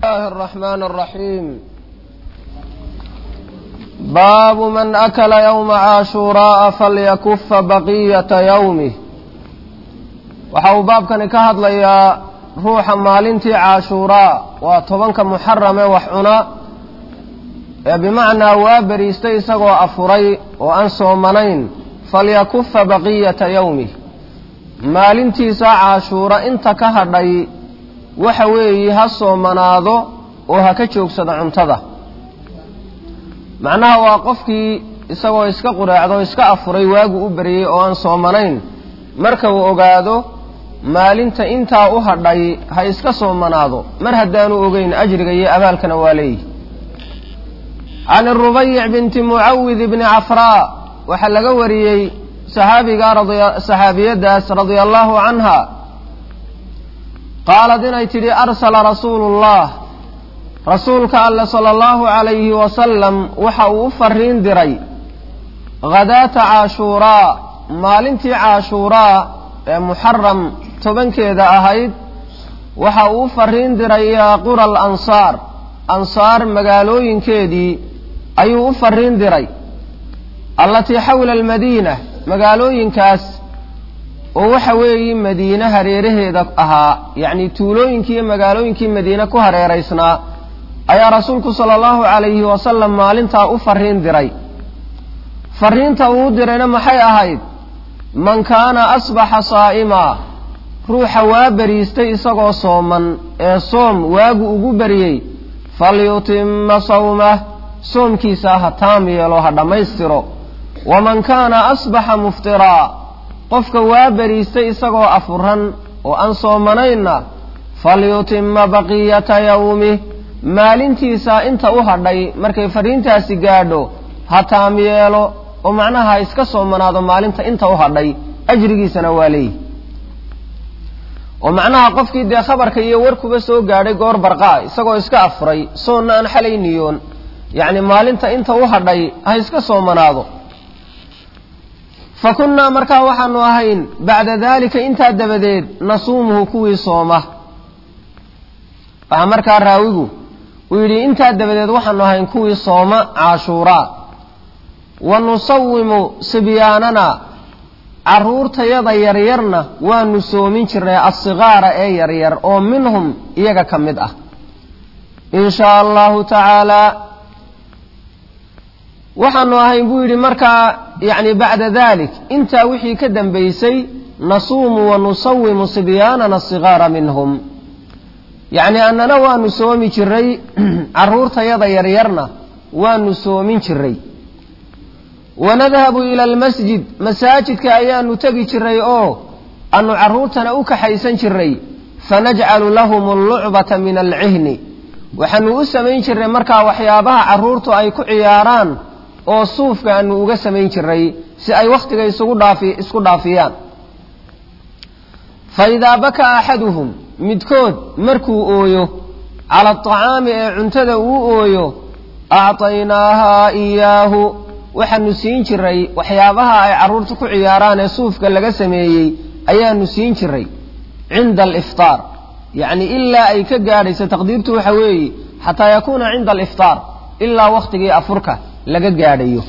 الله الرحمن الرحيم باب من أكل يوم عاشوراء فليكف بقية يومه waxau baabkani ka hadlayaa ruuxa maalintii caashuuraa waa tobanka muxarame wax cuna ee bimacnaa waa beriistay isagoo afuray oo aan soomanayn falyakufa baqiyata yowmih maalintiisa caashuura inta ka hadhay waxa weeye ha soomanaado oo ha ka joogsado cuntada macnaha waa qofkii isagoo iska qureecdo iska afuray waagu u beriyey oo aan soomanayn marka uu ogaado maalinta intaa u hadhay ha iska soomanaado mar haddaanu ogeyn ajriga iyo abaalkana waa leeyihi can rubayic binti mucawid bni cafraa waxaa laga wariyey saxaabiga saxaabiyadaas radia allahu canha qaalad inay tidhi arsala rasuulu llah rasuulka alle sala allahu calayhi wasalam waxa uu u fariin diray khadaata caashuuraa maalintii caashuuraa ee muxaram tobankeeda ahayd waxa uu u fariin diray ilaa qura alansaar ansaar magaalooyinkeedii ayuu u fariin diray allatii xawla almadiina magaalooyinkaas oo waxa weeye madiine hareeraheeda ahaa yacni tuulooyinkii iyo magaalooyinkii madiine ku hareeraysnaa ayaa rasuulku sala allahu calayhi wasalam maalintaa u fariin diray fariinta uu dirayna maxay ahayd man kaana asbaxa saa'imaa ruuxa waa beriistay isagoo sooman ee soom waagu ugu beriyey falyutima sawmah soomkiisa ha taam yeelo ha dhammaystiro waman kaana asbaxa muftiraa qofka waa beriistay isagoo afuran oo aan soomanaynna falyutima baqiyata yawmih maalintiisa inta u hadhay markay fariintaasi gaadho ha taam yeelo oo macnaha ha iska soomanaado maalinta inta u hadhay ajrigiisana waa leeyihi oo macnaha qofkii dee khabarka iyo warkuba soo gaadhay goor barqaa isagoo iska afuray soonna aan xalay niyoon yacni maalinta inta u hadhay ha iska soomanaado fa kunnaa markaa waxaanu ahayn bacda daalika intaa dabadeed nasuumuhu kuwii sooma waxaa markaa raawigu uu yidhi intaa dabadeed waxaanu ahayn kuwii sooma caashuuraa wa nusawimu sibyaanana carruurtayada yaryarna waanu soomin jirnay asikaara ee yaryar oo minhum iyaga ka mid ah in shaa allahu tacaalaa waxaanu ahayn buu yidhi markaa yacni bacda dalik intaa wixii ka dambaysay nasuumu wa nusawimu sibyaanana asikaara minhum yacni annana waanu soomi jiray carruurtayada yaryarna waanu soomin jiray wanadhabu ila almasjid masaajidka ayaanu tegi jiray oo aanu carruurtana u kaxaysan jiray fanajcalu lahum allucbata min alcihni waxaanu u samayn jiray markaa waxyaabaha carruurtu ay ku ciyaaraan oo suufka aanu uga samayn jiray si ay wakhtiga isugu dhaafi isku dhaafiyaan fa idaa bakaa axaduhum midkood markuu ooyo cala aطacaami ee cuntada uu ooyo acطaynaahaa iyaahu waxaanu siin jiray waxyaabaha ay carruurta ku ciyaaraan ee suufka laga sameeyey ayaanu siin jiray cinda aliftaar yacni ilaa ay ka gaadhayso taqdiirtu waxa weeye xataa yakuuna cinda aliftaar ilaa wakhtigii afurka laga gaadhayo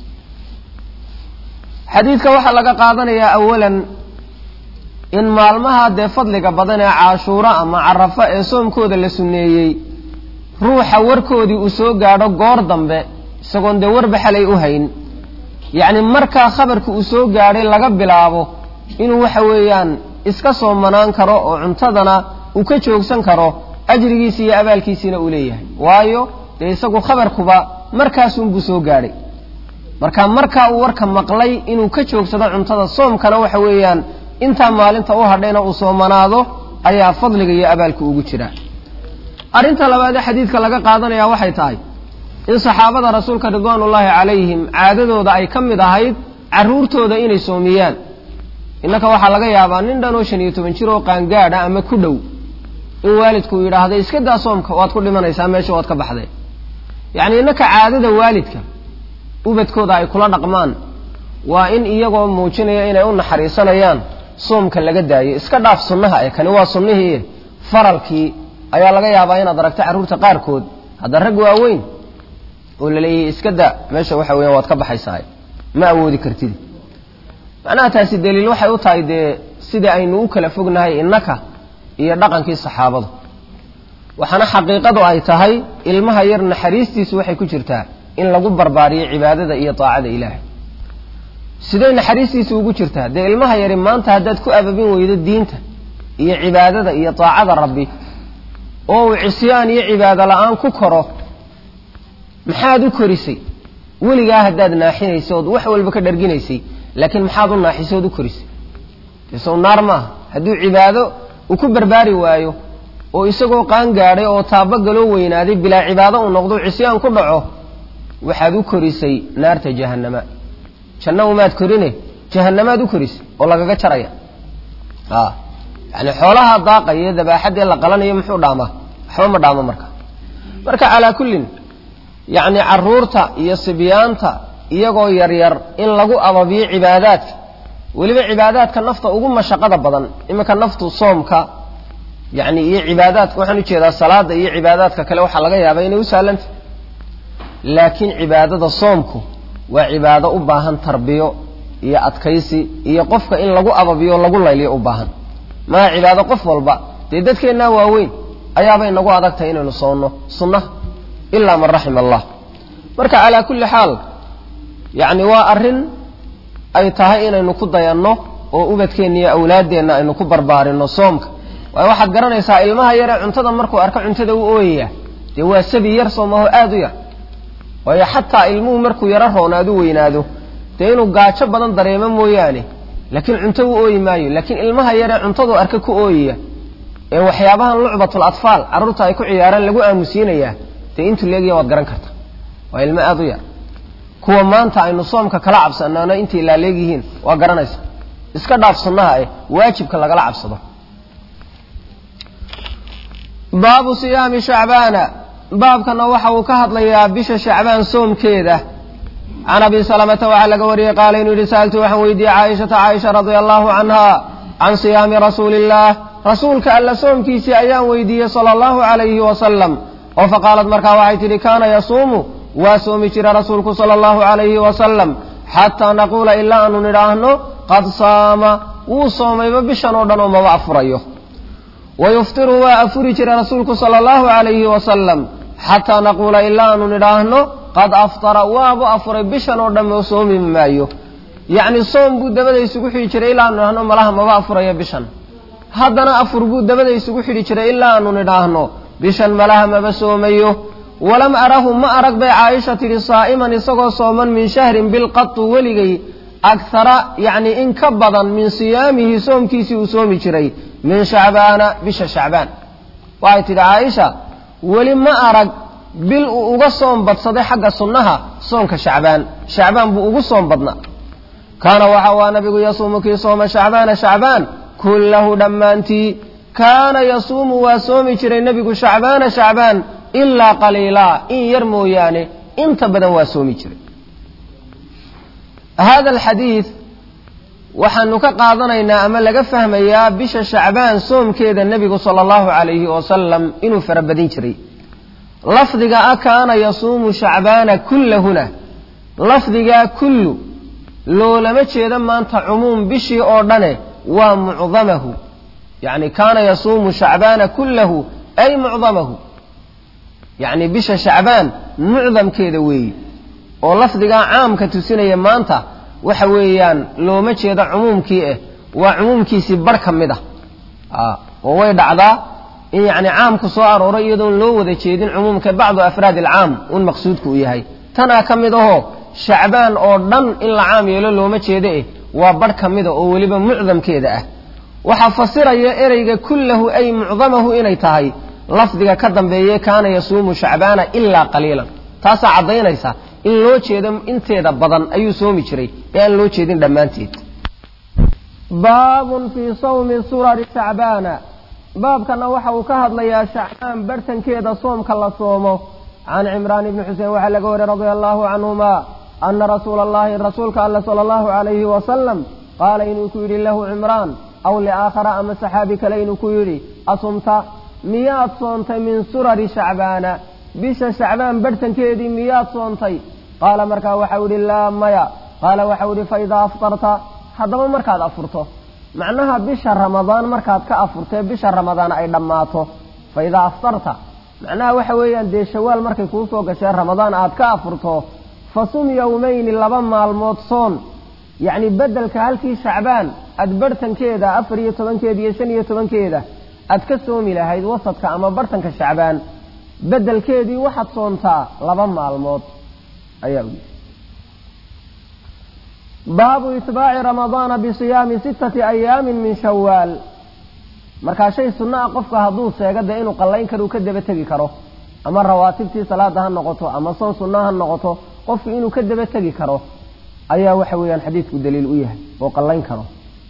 xadiidka waxaa laga qaadanayaa awalan in maalmaha dee fadliga badan ee caashuuro ama carafo ee soomkooda la sunneeyey ruuxa warkoodii uu soo gaadho goor dambe isagoon dee warba xalay u hayn yacni markaa khabarka uu soo gaadhay laga bilaabo inuu waxa weeyaan iska soomanaan karo oo cuntadana uu ka joogsan karo ajrigiisi iyo abaalkiisiina uu leeyahay waayo dee isagu khabarkuba markaasunbuu soo gaadhay marka markaa uu warka maqlay inuu ka joogsado cuntada soomkana waxa weeyaan intaa maalinta u hadhayna uu soomanaado ayaa fadliga iyo abaalka ugu jira arrinta labaadee xadiidka laga qaadanaya waxay tahay in saxaabada rasuulka ridwaanullaahi calayhim caadadooda ay ka mid ahayd carruurtooda inay soomiyaan innaka waxaa laga yaabaa nin dhan oo shan iyo toban jir oo qaangaadha ama ku dhow in waalidku yidhaahda iska daa soomka waad ku dhimanaysaa meesha waad ka baxdee yacni innaka caadada waalidka ubadkooda ay kula dhaqmaan waa in iyagoo muujinaya inay u naxariisanayaan soomka laga daayo iska dhaaf sunnaha ee kani waa sunnihii faralkii ayaa laga yaabaa inaad aragto carruurta qaarkood hadda rag waaweyn oo la leeyahay iska da meesha waxa weeyaan waad ka baxaysaa ma awoodi kartid macnaha taasi daliil waxay u tahay dee sida aynu u kala fognahay innaka iyo dhaqankii saxaabadu waxaana xaqiiqadu ay tahay ilmaha yar naxariistiisu waxay ku jirtaa in lagu barbaariyo cibaadada iyo daacada ilaahay siday naxariistiisu ugu jirtaa dee ilmaha yari maanta haddaad ku ababin weydo diinta iyo cibaadada iyo daacada rabbi oo uu cisyaan iyo cibaado la-aan ku koro maxaad u korisay weligaa haddaad naaxinaysay ood wax walba ka dharginaysay laakiin maxaad u naaxisay ood u korisay dee sow naar maaha hadduu cibaado uu ku barbaari waayo oo isagoo qaan gaadhay oo taabagaloo weynaaday bilaa cibaado uu noqdo cisyaan ku dhaco waxaad u korisay naarta jahannama janna umaad korine jahannamaad u korisay oo lagaga jaraya a yani xoolaha daaqaya iyo dabaaxaddee la qalanayo muxuu dhaamaa waxba ma dhaamo marka marka calaa kullin yacni caruurta iyo sibyaanta iyagoo yaryar in lagu ababiyo cibaadaadka weliba cibaadaadka nafta ugu mashaqada badan iminka naftu soomka yani iyo cibaadaadka waxaan ujeedaa salaada iyo cibaadaadka kale waxaa laga yaabaa inay u sahlanta laakiin cibaadada soomku waa cibaado u baahan tarbiyo iyo adkaysi iyo qofka in lagu ababiyo lagu layliyo u baahan maa cibaado qof walba dee dadkeennaa waaweyn ayaabay nagu adag tahay inaynu soonno sunnaha ilaa man raxima allah marka calaa kulli xaal yacni waa arrin ay tahay inaynu ku dayanno oo ubadkeenna iyo awlaaddeenna aynu ku barbaarinno soomka waayo waxaad garanaysaa ilmaha yaree cuntada markuu arko cuntada u ooyaya dee waa sabi yar soomaho aada u yar waayo xataa ilmuhu markuu yaro roonaadu weynaado dee inuu gaajo badan dareemo mooyaane laakiin cunto u ooyi maayo laakiin ilmaha yaree cuntadu arka ku ooyaya ee waxyaabahan lucbatul atfaal carruurta ay ku ciyaaraan lagu aamusiinayaa dee intuu leegaya waad garan karta waa ilmo aada u yar kuwa maanta aynu soomka kala cabsanaano intay laaleegyihiin waa garanaysa iska dhaaf sunnaha eh waajibka lagala cabsado baabu siyaami shacbaana baabkana waxa uu ka hadlayaa bisha shacbaan soomkeeda can abi salamata waxaa laga wariyey qaala inuu yihi sa'altu waxaan weydiiyey caaishata caaisha radia allahu canha can siyaami rasuuli illaah rasuulka alla soomkiisii ayaan weydiiyey sala allahu calayhi wasalam oo faqaalad markaa waxay tidhi kaana yasuumu waa soomi jira rasuulku sala allahu calayhi wasalam xataa naquula ilaa aanu nidhaahno qad saama wuu soomayba bishan oo dhan oo maba afurayo wayuftiru waa afuri jira rasuulku sala allahu calayhi wasalam xataa naquula ilaa aanu nidhaahno qad aftara waabu afuray bishan oo dhan oo soomi maayo yacni soom buu dabada isugu xidhi jiray ilaa aanu nidhaahno malaha maba afurayo bishan haddana afur buu dabada isugu xidhi jiray ilaa aanu nidhaahno bishan malaha maba soomayo walam arahu ma arag bay caaisha tidhi saa'iman isagoo sooman min shahrin bilqatu weligay akhara yacni in ka badan min siyaamihi soomkiisii uu soomi jiray min shacbaana bisha shacbaan waxay tidhi caaisha weli ma arag bil uu uga soom badsaday xagga sunnaha soonka shacbaan shacbaan buu ugu soom badnaa kaana waxa waa nabigu yasuumu kii sooma shacbaana shacbaan kullahu dhammaantii kaana yasuumu waa soomi jiray nebigu shacbaana shacbaan ilaa qaliilaa in yar mooyaane inta badan waa soomi jiray hada alxadiid waxaanu ka qaadanaynaa ama laga fahmayaa bisha shacbaan soomkeeda nebigu sala allahu calayhi wasalam inuu farabadin jiray lafdiga a kaana yasuumu shacbaana kullahuna lafdigaa kullu loolama jeeda maanta cumuum bishii oo dhane waa mucdamahu yacni kaana yasuumu shacbaana kullahu ay mucdamahu yacni bisha shacbaan mucdamkeeda weeyi oo lafdigaa caamka tusinaya maanta waxa weeyaan looma jeedo cumuumkii ah waa cumuumkiisii bar ka mid ah oo way dhacdaa in yacni caamku soo arooray iyadoon loo wada jeedin cumuumka bacdu afraad alcaam un maqsuudku u yahay tanaa ka mid ahoo shacbaan oo dhan in la caam yeelo looma jeedo eh waa bar ka mida oo weliba mucdamkeeda ah waxaa fasiraya ereyga kullahu ay mucdamahu inay tahay lafdiga ka dambeeye kaana yasuumu shacbaana ilaa qaliilan taasaa caddaynaysa in loo jeedo inteeda badan ayuu soomi jiray ee aan loo jeedin dhammaanteed baabun fii sawmi surari shacbaana baabkana waxa uu ka hadlayaa shacbaan barhtankeeda soomka la soomo can cimraan ibni xuseen waxaa laga wariy radia allahu canhuma ana rasuula allahi rasuulka alle sala allahu calayhi wasalam qaala inuu ku yidhi lahu cimraan aw liaakhara ama saxaabi kale inuu ku yidhi asumta miyaad soontay min surari shacbaana bisha shacbaan barhtankeedii miyaad soontay qaala markaa waxau idhi laa maya qaala waxau idhi fa idaa aftarta haddaba markaad afurto macnaha bisha ramadaan markaad ka afurtee bisha ramadaan ay dhammaato fa idaa aftarta macnaha waxa weeyaan dee shawaal markay kuu soo gashee ramadaan aad ka afurto fa sum yowmayni laba maalmood soon yacni beddelka halkii shacbaan aad barhtankeeda afar iyo tobankeeda iyo shan iyo tobankeeda aad ka soomi lahayd wasadka ama barhtanka shacbaan beddelkeedii waxaad soontaa laba maalmood ayaa u yidhi baabu itbaaci ramadaana bisiyaami sittati ayaamin min shawaal markaa shay sunno ah qofka hadduu seego dee inuu qallayn karo uu ka daba tegi karo ama rawaatibtii salaada ha noqoto ama soon sunna ha noqoto qofku inuu ka daba tegi karo ayaa waxa weeyaan xadiidku daliil u yahay oo qallayn karo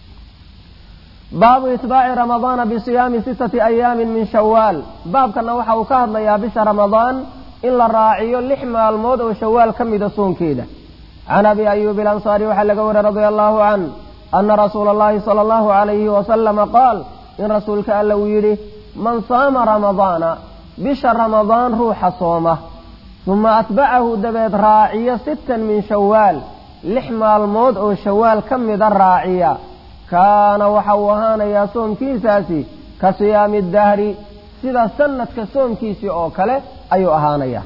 baabu itbaaci ramadaana bisiyaami sittati ayaamin min shawaal baabkana waxa uu ka hadlayaa bisha ramadaan in la raaciyo lix maalmood oo shawaal ka mida soonkeeda can abi ayuubi alansaari waxaa laga wariy radia allahu can ana rasuula allahi sala allahu alayhi wasalama qaal in rasuulka alla uu yidhi man saama ramadaana bisha ramadaan ruuxa sooma uma atbacahu dabeed raaciya sittan min shawaal lix maalmood oo shawaal ka mida raaciya kaana waxa uu ahaanayaa soomkiisaasi ka siyaami dahri sida sanadka soomkiisii oo kale ayuu ahaanayaa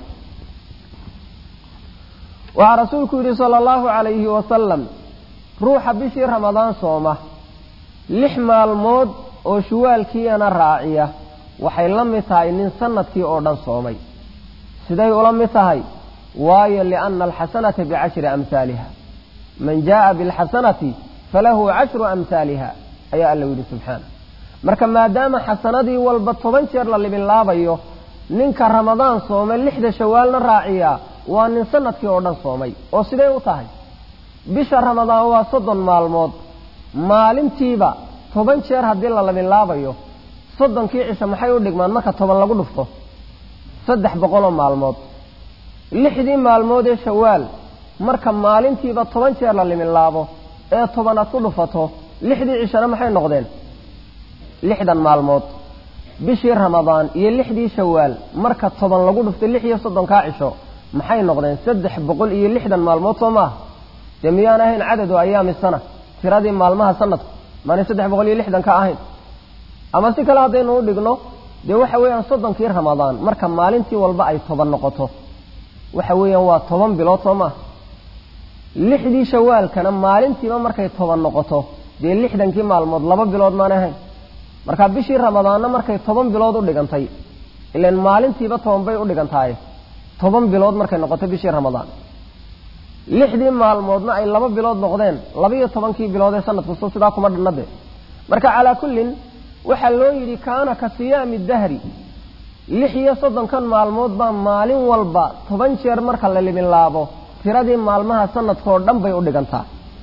waxaa rasuulku yidhi sala allahu calayhi wasalam ruuxa bishii ramadaan sooma lix maalmood oo shuwaalkiiyana raaciya waxay la mid tahay nin sanadkii oo dhan soomay siday ula mid tahay waayo lianna alxasanata bicashri amhaaliha man jaaa bilxasanati falahu cashru amhaaliha ayaa alla yidhi subxaana marka maadaama xasanadii walba toban jeer la libinlaabayo ninka ramadaan soomay lixda shawaalna raaciya waa nin sanadkii oo dhan soomay oo sidee u tahay bisha ramadaan waa soddon maalmood maalintiiba toban jeer haddii la labinlaabayo soddonkii cisho maxay u dhigmaan marka toban lagu dhufto saddex boqoloo maalmood lixdii maalmood ee shawaal marka maalintiiba toban jeer la liminlaabo ee toban aad ku dhufato lixdii cishona maxay noqdeen lixdan maalmood bishii ramadaan iyo lixdii shawaal marka toban lagu dhufto lix iyo soddonkaa cisho maxay noqdeen saddex boqol iyo lixdan maalmood soo maaha dee miyaan ahayn cadadu ayaami sana tiradii maalmaha sanadku maanay saddex boqol iyo lixdan ka ahayn ama si kale haddaynu u dhigno dee waxa weeyaan soddonkii ramadaan marka maalintii walba ay toban noqoto waxa weeyaan waa toban bilood soo maaha lixdii shawaalkana maalintiiba markay toban noqoto dee lixdankii maalmood laba bilood maanay ahayn marka bishii ramadaanna markay toban bilood u dhigantay ilan maalintiiba toban bay u dhigantahay toban bilood markay noqoto bishii ramadaan lixdii maalmoodna ay laba bilood noqdeen labaiyo tobankii bilood ee sanadku so sidaa kuma dhanade marka calaa kullin waxaa loo yidhi kaana ka siyaami dahri lix iyo soddonkan maalmood baa maalin walba toban jeer marka la libinlaabo tiradii maalmaha sanadkoo dhan bay u dhigantaa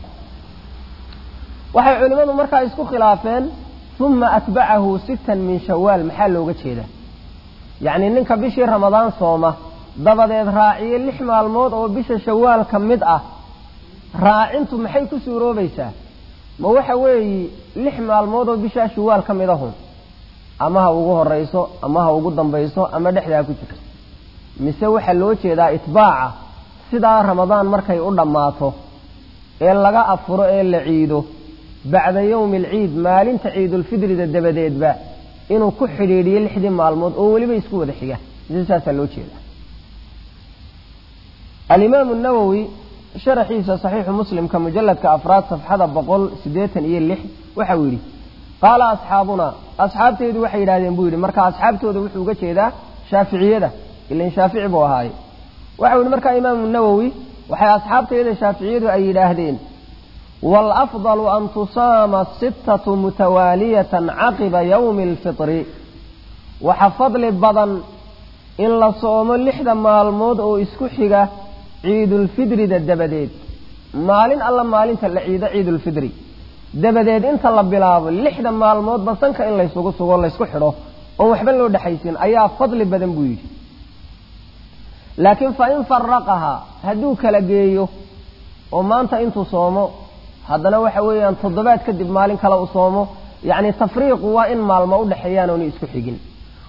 waxay culimmadu markaa isku khilaafeen uma atbacahu sittan min shawaal maxaa looga jeeda yacni ninka bishii ramadaan sooma dabadeed raaciye lix maalmood oo bisha shawaal ka mid ah raacintu maxay ku suuroobaysaa ma waxa weeyi lix maalmood oo bishaa shawaal ka mid ahun ama ha ugu horayso ama ha ugu dambayso ama dhexdaa ku jirto mise waxaa loo jeedaa itbaaca sidaa ramadaan markay u dhammaato ee laga afuro ee la ciido bacda yowmi alciid maalinta ciidulfidrida dabadeedba inuu ku xidhiidhiyo lixdii maalmood oo weliba isku wada xiga mise saasaa loo jeedaa alimaamu nawowi sharaxiisa saxiixu muslimka mujalladka afraad safxada boqol siddeetan iyo lix waxa uu yidhi qaala asxaabunaa asxaabteedu waxay yidhahdeen buu yidhi marka asxaabtooda wuxuu uga jeedaa shaaficiyada ilan shaafici buu ahaaye waxau yidhi markaa imaamu nawowi waxay asxaabteeda shaaficiyadu ay yidhaahdeen waalafdalu an tusaama sittatu mutawaaliyatan caqiba yowmi alfitri waxa fadli badan in la soomo lixda maalmood oo isku xiga ciidulfidrida dabadeed maalin alla maalinta la ciido ciidulfidri dabadeed inta la bilaabo lixda maalmoodba sanka in laysugu sugo laysku xidho oon waxba loo dhexaysin ayaa fadli badan buu yidhi laakiin fa in faraqahaa hadduu kala geeyo oo maanta intuu soomo haddana waxa weeyaan toddobaad kadib maalin kale u soomo yacni tafriiqu waa in maalmo u dhexeeyaan oona isku xigin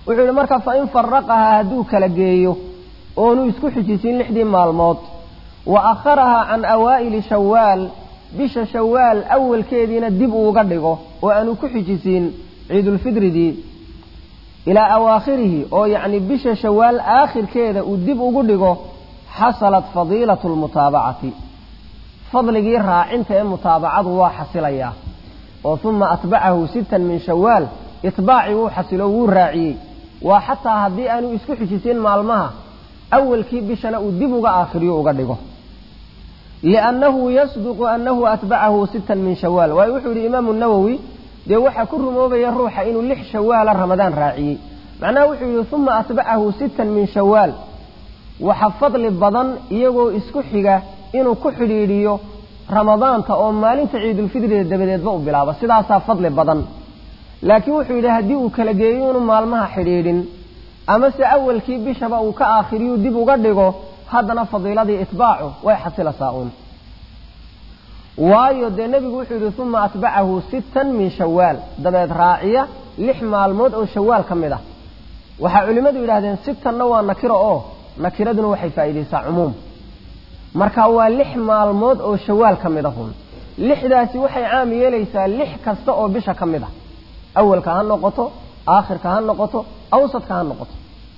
wuxuu yihi marka fain faraqahaa hadduu kala geeyo oonu isku xijisiin lixdii maalmood wa akharahaa can awaa'ili shawaal bisha shawaal awalkeediina dib uuga dhigo oo aanu ku xijisiin ciidulfidridii ilaa awaakhirihi oo yacni bisha shawaal aakhirkeeda uu dib ugu dhigo xasalat fadiilatu lmutaabacati fadligii raacinta ee mutaabacadu waa xasilayaa oo uma atbacahu sittan min shawaal itbaacii wuu xasilo wuu raaciyey waa xataa haddii aanu isku xijisiin maalmaha awalkii bishana uu dib uga aakhiriyo uga dhigo liannahu yasduqu annahu atbacahu sittan min shawaal waayo wuxuu yidhi imaamu nawowi dee waxaa ku rumoobaya ruuxa inuu lix shawaala ramadaan raaciyey macnaha wuxuu yidhi uma atbacahu sittan min shawaal waxa fadli badan iyagoo isku xiga inuu ku xidhiidhiyo ramadaanta oo maalinta ciidulfidriga dabadeedba u bilaabo sidaasaa fadli badan laakiin wuxuu yidhi haddii uu kala geeyo inuu maalmaha xidhiidhin amase awalkii bishaba uu ka aakhiriyu dib uga dhigo haddana fadiiladii itbaacu way xasilasaa uun waayo dee nebigu wuxuu yidhi uma atbacahu sittan min shawaal dabeed raaciya lix maalmood oo shawaal ka mid ah waxaa culimmadu yidhahdeen sittanna waa nakiro oo nakiraduna waxay faa'iidaysaa cumuum marka waa lix maalmood oo shawaal ka mid ahun lixdaasi waxay caam yeelaysaa lix kasta oo bisha ka mid ah awalka ha noqoto aakhirka ha noqoto awsadka ha noqoto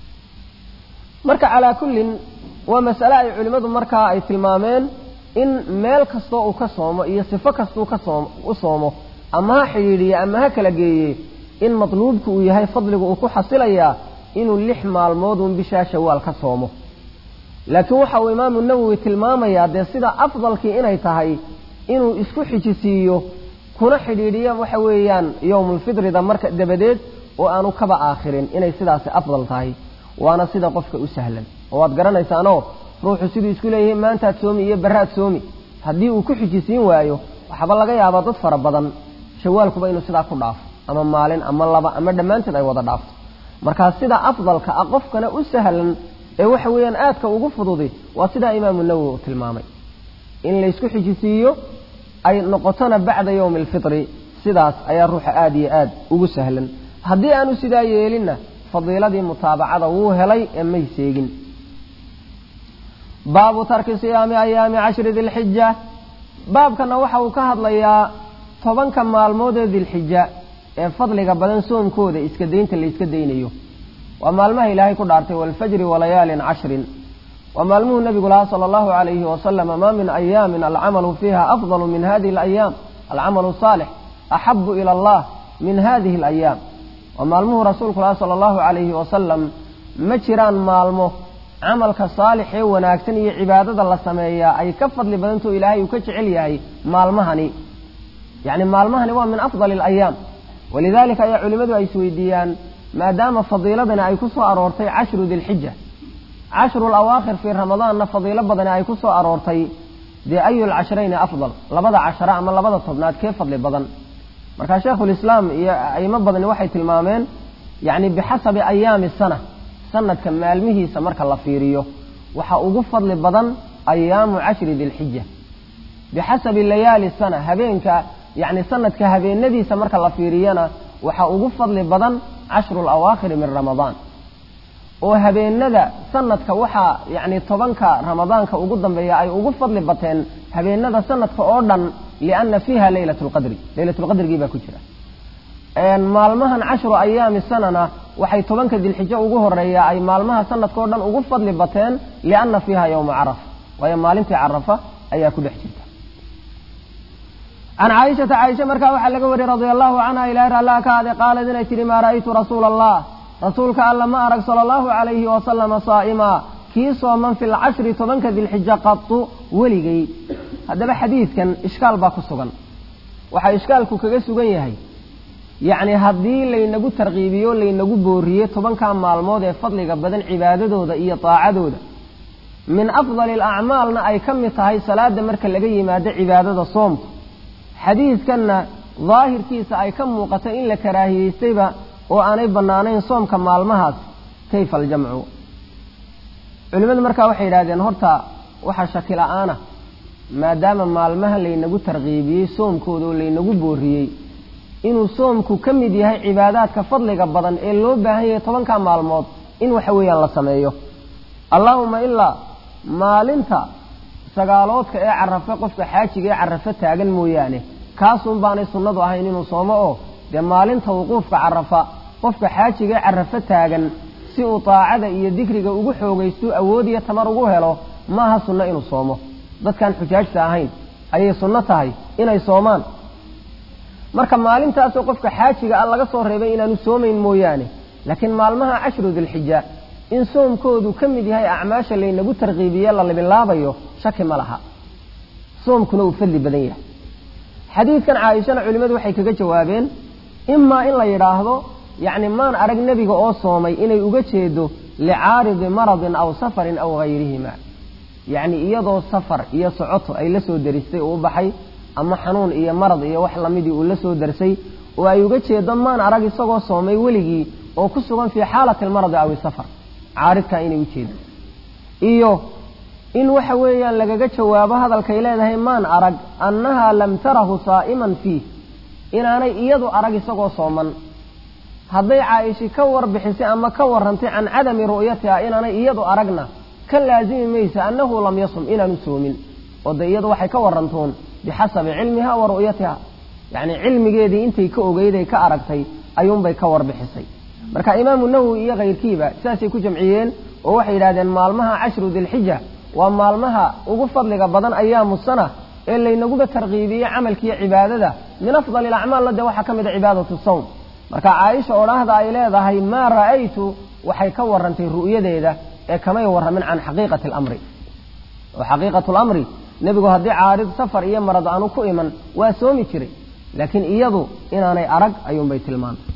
marka calaa kullin waa masale ay culimmadu markaa ay tilmaameen in meel kastoo uu ka soomo iyo sifo kastuu ka soom u soomo ama ha xidhiidhiye ama ha kala geeye in matluubku uu yahay fadligu uu ku xasilayaa inuu lix maalmoodun bishaa shawaal ka soomo laakiin waxa uu imaamu nawowi tilmaamayaa dee sida afdalkii inay tahay inuu isku xijisiiyo kuna xidhiidhiyo waxa weeyaan yowmulfidrida marka dabadeed oo aanu kaba aakhirin inay sidaasi afdal tahay waana sida qofka u sahlan oo waad garanaysaanoo ruuxu siduu isku leeyahay maantaad soomi iyo baraad soomi haddii uu ku xijisiin waayo waxaaba laga yaabaa dad fara badan shawaalkuba inuu sidaa ku dhaafo ama maalin ama laba ama dhammaanteed ay wada dhaafto markaa sida afdalka ah qofkana u sahlan ee waxa weeyaan aadka ugu fududi waa sidaa imaamu nawowi uu tilmaamay in laysku xijisiiyo ay noqotona bacda yowmi alfitri sidaas ayaa ruuxa aada iyo aad ugu sahlan haddii aanu sidaa yeelinna fadiiladii mutaabacada wuu helay ee may seegin baabu tarki siyaami ayaami cashri dilxija baabkana waxa uu ka hadlayaa tobanka maalmood ee dilxija ee fadliga badan soomkooda iska daynta la iska daynayo waa maalmaha ilaahay ku dhaartay waalfajri walayaalin cashrin waa maalmuhu nabigu lahaa sala allahu alayhi wasalam maa min ayaamin alcamalu fiiha afdalu min hadihi alayaam alcamalu saalix axabu ila allah min hadihi alayaam waa maalmuhu rasuulku lahaa sala allahu alayhi wasalam ma jiraan maalmo camalka saalix ee wanaagsan iyo cibaadada la sameeyaa ay ka fadli badantao ilaahay uu ka jecel yahay maalmahani yacni maalmahani waa min afdali alayaam walidalika ayaa culimmadu ay isweydiiyaan maadaama fadiiladani ay ku soo aroortay cashru dilxija cashru lawaakhir fii ramadaanna fadiilo badani ay ku soo aroortay dee ayu lcashrayni afdal labada cashara ama labada tobnaad kee fadli badan marka sheikhulislaam iyo aimo badani waxay tilmaameen yacni bixasabi ayaami sana sanadka maalmihiisa marka la fiiriyo waxa ugu fadli badan ayaamu cashri dilxija bixasabi layaali sana habeenka yacni sanadka habeenadiisa marka la fiiriyana waxa ugu fadli badan cashru lawaakhiri min ramadaan oo habeenada sanadka waxaa yacni tobanka ramadaanka ugu dambeeya ay ugu fadli bateen habeenada sanadka oo dhan lianna fiiha leylat lqadri leylatulqadrigii baa ku jira maalmahan cashru ayaami sanana waxay tobanka dilxijo ugu horeeya ay maalmaha sanadka o dhan ugu fadli bateen lianna fiiha yowma carafa waayo maalintii carafa ayaa ku dhex jirta can caaishata caaisha markaa waxaa laga wariyey radia allahu canha ilahi raallah ka ade qaalad inay tihi maa ra'aytu rasuula allah rasuulka alla ma arag sala allahu calayhi wasalama saa'imaa kii sooman fi lcashri tobanka dilxija qatu weligay haddaba xadiidkan ishkaal baa ku sugan waxaa ishkaalku kaga sugan yahay yacni haddii laynagu tarkiibiyo laynagu booriye tobankaa maalmood ee fadliga badan cibaadadooda iyo daacadooda min afdali alacmaalna ay ka mid tahay salaada marka laga yimaado cibaadada soomka xadiidkanna daahirkiisa ay ka muuqato in la karaahiyeystayba oo aanay bannaanayn soomka maalmahaas kayfa aljamcu culimmadu markaa waxay yidhahdeen horta waxaa shaki la-aana maadaama maalmaha laynagu tarkiibiyey soomkooda oo laynagu booriyey inuu soomku ka mid yahay cibaadaadka fadliga badan ee loo baahan yahay tobanka maalmood in waxa weeyaan la sameeyo allaahuma ilaa maalinta sagaaloodka ee carafe qofka xaajiga ee carafe taagan mooyaane kaasuun baanay sunnadu ahayn inuu soomo oo dee maalinta wuquufka carafa qofka xaajiga ee carafe taagan si uu daacada iyo dikriga ugu xoogaysto awood iyo tamar ugu helo maaha sunno inuu soomo dadkaan xujaajta ahayn ayay sunno tahay inay soomaan marka maalintaasoo qofka xaajiga ah laga soo reebay inaanu soomayn mooyaane laakiin maalmaha cashru dilxija in soomkoodu ka mid yahay acmaasha laynagu tarkiibiye la libilaabayo shaki ma laha soomkuna uu fadli badan yahay xadiidkan caaishana culimmadu waxay kaga jawaabeen imaa in la yidhaahdo yacni maan arag nebiga oo soomay inay uga jeedo licaaridi maradin aw safarin aw hayrihima yacni iyadoo safar iyo socoto ay la soo daristay uu u baxay ama xanuun iyo marad iyo wax lamidii uu la soo darsay oo ay uga jeedo maan arag isagoo soomay weligii oo ku sugan fii xaalati almaradi aw isafar caaridkaa inay u jeedo iyo in waxa weeyaan lagaga jawaabo hadalkay leedahay maan arag annahaa lam tarahu saa'iman fiih inaanay iyadu arag isagoo sooman hadday caa'ishi ka warbixisay ama ka warrantay can cadami ru'yatiha inaanay iyadu aragna ka laasimi maysa annahu lam yasum inaanu soomin oo de iyadu waxay ka warantoon bixasabi cilmiha wa ru'yatiha yacni cilmigeedii intay ka ogeyday ka aragtay ayuunbay ka warbixisay marka imaamu nawowi iyo kayrkiiba sidaasay ku jamciyeen oo waxay yidhahdeen maalmaha cashru dilxija waa maalmaha ugu fadliga badan ayaamu sana ee laynaguba tarkiibiyey camalkiiyo cibaadada min afdali alacmaalla dee waxaa ka mid a cibaadatu sawm marka caaisha odhaahda ay leedahay maa ra'aytu waxay ka warantay ru'yadeeda ee kamay warramin can xaqiiqati alamri oo xaqiiqatu lamri nebigu haddii caarid safar iyo marad aanu ku iman waa soomi jiray laakiin iyadu inaanay arag ayuunbay tilmaantay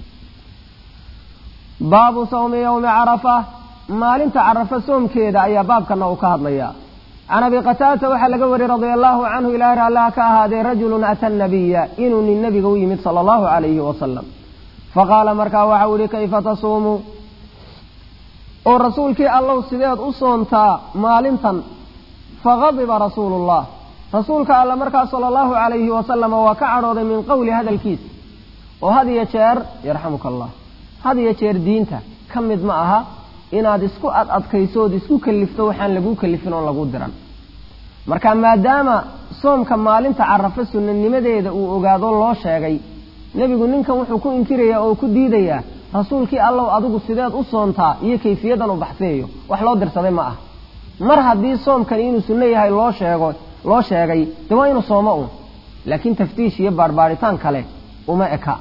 baabu sawmi yowmi carafa maalinta carafa soomkeeda ayaa baabkana uu ka hadlayaa can abi qataadata waxaa laga wariyey radia allahu canhu ilaah raallaha ka ahaadee rajulun ata nabiya inuu nin nebiga u yimid sala allahu calayhi wasalam faqaala markaa waxau ihi kayfa tasuumu oo rasuulkii allow sideed u soontaa maalintan fagadiba rasuulu llah rasuulka alle markaa sala allahu calayhi wasalama waa ka cadhooday min qowli hadalkiisa oo had iyo jeer yarxamuka allah had iyo jeer diinta ka mid ma aha inaad isku ad adkayso ood isku kalifto waxaan laguu kalifin oon laguu diran marka maadaama soomka maalinta carafo sunanimadeeda uu ogaado loo sheegay nebigu ninkan wuxuu ku inkirayaa oo ku diidayaa rasuulkii allow adigu sideed u soontaa iyo kayfiyadan u baxseeyo wax loo dirsaday ma ah mar haddii soomkani inuu sunno yahay loo sheego loo sheegay dee waa inuu soomo un laakiin taftiish iyo baarbaaritaan kale uma eka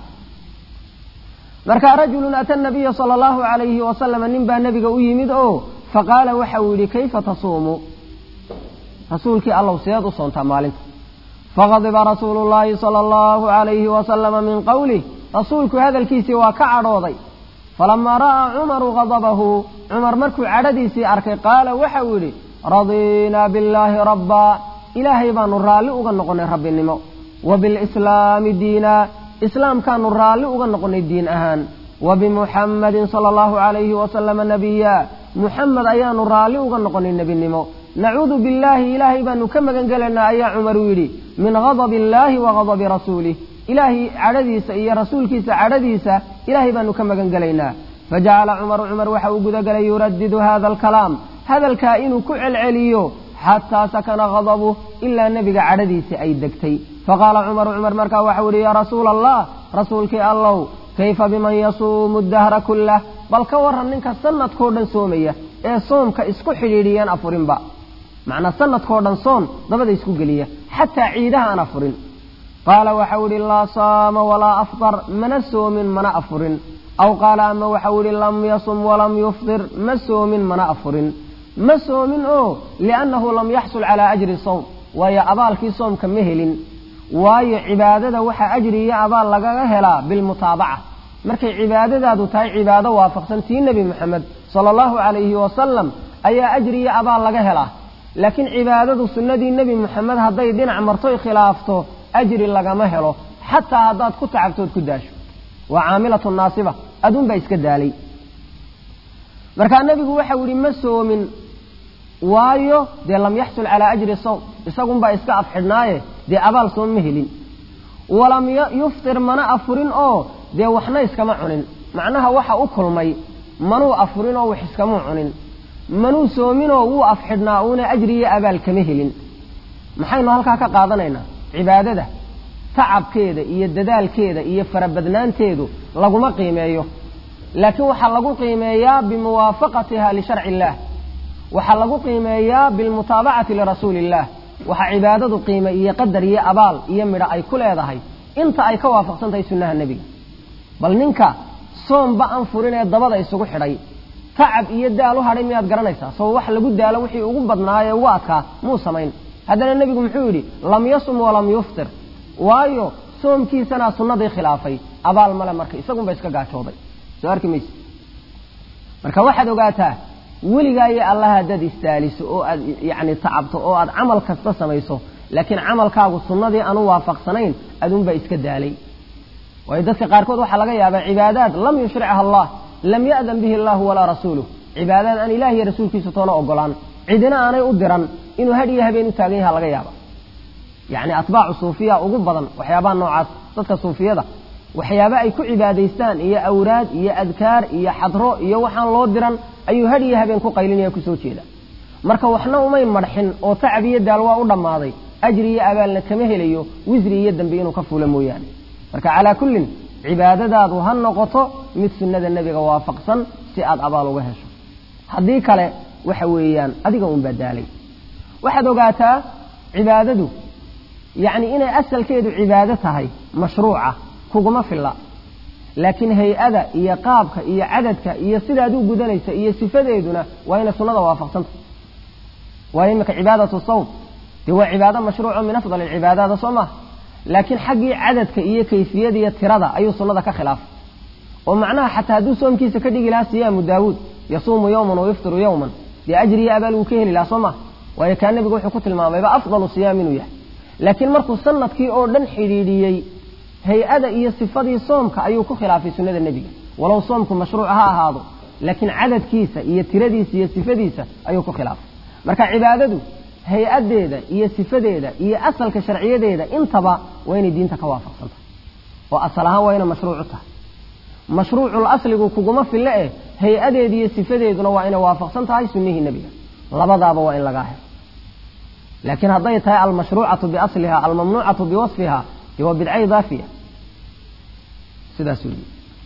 marka rajulun ata nabiya sala allahu calayhi wasalama nin baa nebiga u yimid oo faqaala waxa uu yidhi kayfa tasuumu rasuulkii allow sideed u soontaa maalinta faqadiba rasuulu llaahi sala allahu calayhi wasalama min qowlih rasuulku hadalkiisii waa ka cadhooday falamaa ra'aa cumaru gadabahu cumar markuu cadhadiisii arkay qaala waxa uu yidhi radiinaa billaahi rabbaa ilaahay baanu raalli uga noqonnay rabbinimo wa bilislaami diinaa islaamkaanu raalli uga noqonnay diin ahaan wa bimuxammadin sala allahu calayhi wasalama nabiya muxamed ayaanu raalli uga noqonnay nebinimo nacuudu billaahi ilaahay baanu ka magan gelaynaa ayaa cumaru yidhi min gadabi illaahi wa gadabi rasuulih ilaahay cadhadiisa iyo rasuulkiisa cadhadiisa ilaahay baanu ka magan gelaynaa fajacala cumaru cumar waxa uu gudagelay yuradidu hada alkalaam hadalkaa inuu ku celceliyo xataa sakana gadabuh ilaa nebiga cadhadiisi ay degtay faqaala cumaru cumar markaa waxau yihi yaa rasuula allah rasuulkii allow kayfa biman yasuumu dahra kullah bal ka waran ninka sanadkoo dhan soomaya ee soomka isku xidhiidhiyaan afurinba macnaa sanadkoo dhan soon dabada isku geliya xataa ciidaha aan afurin qaala waxau idhi laa saama walaa aftar mana soomin mana afurin aw qaala ama waxau idhi lam yasum walam yuftir ma soomin mana afurin ma soomin oo liannahu lam yaxsul calaa ajri sawm waayo abaalkii soomka ma helin waayo cibaadada waxaa ajri iyo abaal lagaga helaa bilmutaabaca markay cibaadadaadu tahay cibaado waafaqsan tii nebi moxamed sala allahu calayhi wasalam ayaa ajri iyo abaal laga helaa laakiin cibaadadu sunnadii nebi moxamed hadday dhinac martoy khilaafto ajri lagama helo xataa haddaad ku tacabtood ku daasho waa caamilatu naasiba aduunbaa iska daalay markaa nebigu waxau yihi ma soomin waayo dee lam yaxsul calaa ajri sawm isagunbaa iska afxidhnaaye dee abaal soom ma helin walam yuftir mana afurin oo dee waxna iskama cunin macnaha waxa u kulmay manuu afurin oo wax iskamuu cunin manuu soominoo wuu afxidhnaa uuna ajri iyo abaal kama helin maxaynu halkaa ka qaadanaynaa cibaadada tacabkeeda iyo dadaalkeeda iyo farabadnaanteedu laguma qiimeeyo laakiin waxaa lagu qiimeeyaa bimuwaafaqatiha lisharci illaah waxaa lagu qiimeeyaa bilmutaabacati lirasuuli illaah waxaa cibaadadu qiime iyo qadar iyo abaal iyo midho ay ku leedahay inta ay ka waafaqsan tahay sunnaha nebiga bal ninka soomba aan furin ee dabada isugu xidhay tacab iyo daal u hadhay miyaad garanaysaa soo wax lagu daalo wixii ugu badnaayee ugu adkaa muu samayn haddana nebigu muxuu yidhi lam yasum walam yuftir waayo soomkiisanaa sunnadii khilaafay abaal male marka isagunba iska gaajooday soo arki mayse marka waxaad ogaataa weligaa iyo allah haddaad istaaliso oo aad yacni tacabto oo aad camal kasta samayso laakiin camalkaagu sunnadii aanu waafaqsanayn adunbaa iska daalay waayo dadka qaarkood waxaa laga yaabaa cibaadaad lam yushricha allah lam ya'dan bihi allahu walaa rasuuluh cibaadaad aan ilaah iyo rasuulkiisa toona ogolaan cidina aanay u diran inuu had iyo habeen u taagan yaha laga yaaba yacni atbaacu suufiya ugu badan waxyaabaha noocaas dadka suufiyada waxyaaba ay ku cibaadaystaan iyo awraad iyo adkaar iyo xadro iyo waxaan loo diran ayuu had iyo habeen ku qaylinaya kusoo jeeda marka waxna umay marxin oo tacab iyo daal waa u dhammaaday ajri iyo abaalna kama helayo wisri iyo dambi inuu ka fuulo mooyaane marka calaa kullin cibaadadaadu ha noqoto mid sunnada nebiga waafaqsan si aad abaal uga hesho haddii kale waxa weeyaan adiga unbaa daalay waxaad ogaataa cibaadadu yacni inay asalkeedu cibaado tahay mashruuca kuguma filla laakiin hay-ada iyo qaabka iyo cadadka iyo sidaad u gudanaysa iyo sifadeeduna waa inay sunnada waafaqsanta waayo iminka cibaadatu sawm dee waa cibaado mashruuco min afdal alcibaadaada soo maha laakiin xaggii cadadka iyo kayfiyada iyo tirada ayuu sunnada ka khilaafay oo macnaha xataa hadduu soomkiisa ka dhigi lahaa siyaamu daawuud yasuumu yowman wayuftiru yowman dee ajri iyo abaal wuu ka heli lahaa soo maha waayo kaa nebigu wuxuu ku tilmaamayba afdalu siyaam inuu yahay laakiin markuu sanadkii oo dhan xidhiidhiyey hay-ada iyo sifadii soomka ayuu ku khilaafay sunnada nebiga walow soomku mashruuc ha ahaado laakiin cadadkiisa iyo tiradiisa iyo sifadiisa ayuu ku khilaafay marka cibaadadu hay-adeeda iyo sifadeeda iyo asalka sharciyadeeda intaba waa inay diinta ka waafaqsantahay oo asal ahaan waa inay mashruucu tahay mashruucul asligu kuguma fille eh hay-adeeda iyo sifadeeduna waa inay waafaqsan tahay sunnihii nebiga labadaaba waa in lagaa helo laakiin hadday tahay almashruucatu biasliha almamnuucatu biwasfiha dee waa bidca idaafiya sidaas weli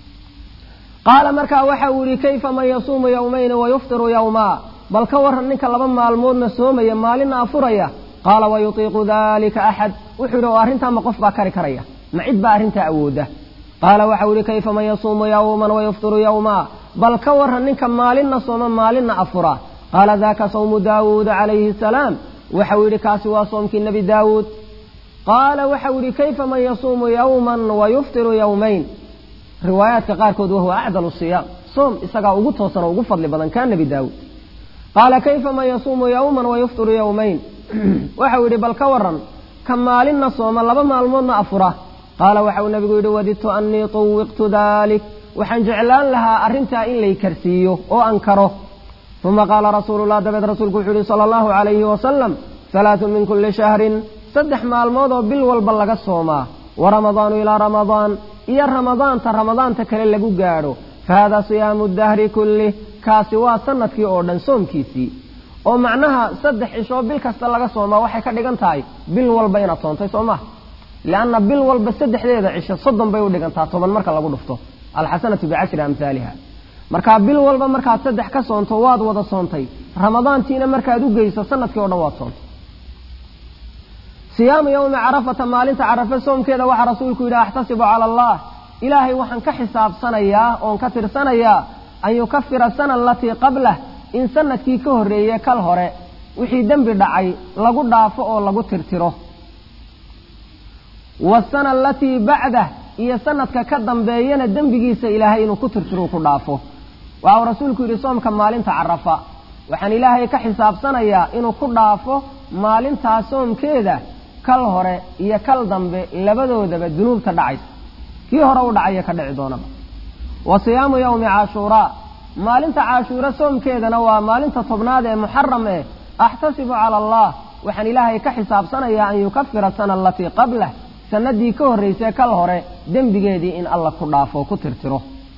qaala markaa waxa uu yihi kayfa man yasuumu yowmayni wayuftiru yowmaa bal ka waran ninka laba maalmoodna soomaya maalinna afuraya qaala wayutiiqu dalika axad wuxuu yidhi oo arrintaa ma qof baa kari karaya ma cid baa arrintaa awooda qaala waxa uu yihi kayfa man yasuumu yowman wayuftiru yowmaa bal ka waran ninka maalinna sooma maalinna afura qaala daka sawmu daawuuda calayhi salaam waxau yidhi kaasi waa soomkii nebi daawuud qaala waxau yidhi kayfa man yasuumu yowman wayuftiru yowmayn riwaayaadka qaarkood wahuwa acdalu siyaam soom isagaa ugu toosan oo ugu fadli badan kaa nebi daawuud qaala kayfa man yasuumu yowman wayuftiru yowmayn waxau yidhi bal ka waran ka maalinna sooma laba maalmoodna afura qaala waxau nebigu yidhi wadidtu annii tuwiqtu dalik waxaan jeclaan lahaa arrintaa in lay karsiiyo oo ankaro uma qaala rasuulu lah dabeed rasuulku wuxuu yihi sala allahu calayhi wasalam halaatun min kulli shahrin saddex maalmood oo bil walba laga soomaa wa ramadaanu ilaa ramadaan iyo ramadaanta ramadaanta kale lagu gaadho fa haadaa siyaamu dahri kullih kaasi waa sanadkii oo dhan soomkiisii oo macnaha saddex cishoo bil kasta laga soomaa waxay ka dhigan tahay bil walba inaad soontay soo maha lianna bil walba saddexdeeda cisho soddon bay u dhigantaa toban marka lagu dhufto alxasanatu bicashri amhaaliha markaa bil walba markaad saddex ka soonto waad wada soontay ramadaantiina markaad u geyso sanadkii o dhan waad soontay siyaamu yowmi carafata maalinta carafe soomkeeda waxaa rasuulku yidhi axtasibu cala allah ilaahay waxaan ka xisaabsanayaa oon ka tirsanayaa an yukafira sana alatii qablah in sanadkii ka horreeye kal hore wixii dembi dhacay lagu dhaafo oo lagu tirtiro wasana alatii bacdah iyo sanadka ka dambeeyana dembigiisa ilaahay inuu ku tirtiro ku dhaafo waxau rasuulku yidhi soomka maalinta carafa waxaan ilaahay ka xisaabsanayaa inuu ku dhaafo maalintaa soomkeeda kal hore iyo kal dambe labadoodaba dunuubta dhacaysa kii hore u dhacaya ka dhici doonaba wa siyaamu yowmi caashuuraa maalinta caashuura soomkeedana waa maalinta tobnaad ee muxaram eh axtasibu cala allah waxaan ilaahay ka xisaabsanayaa an yukafira sana alatii qablah sanadii ka horraysay kal hore dembigeedii in alla ku dhaafo ku tirtiro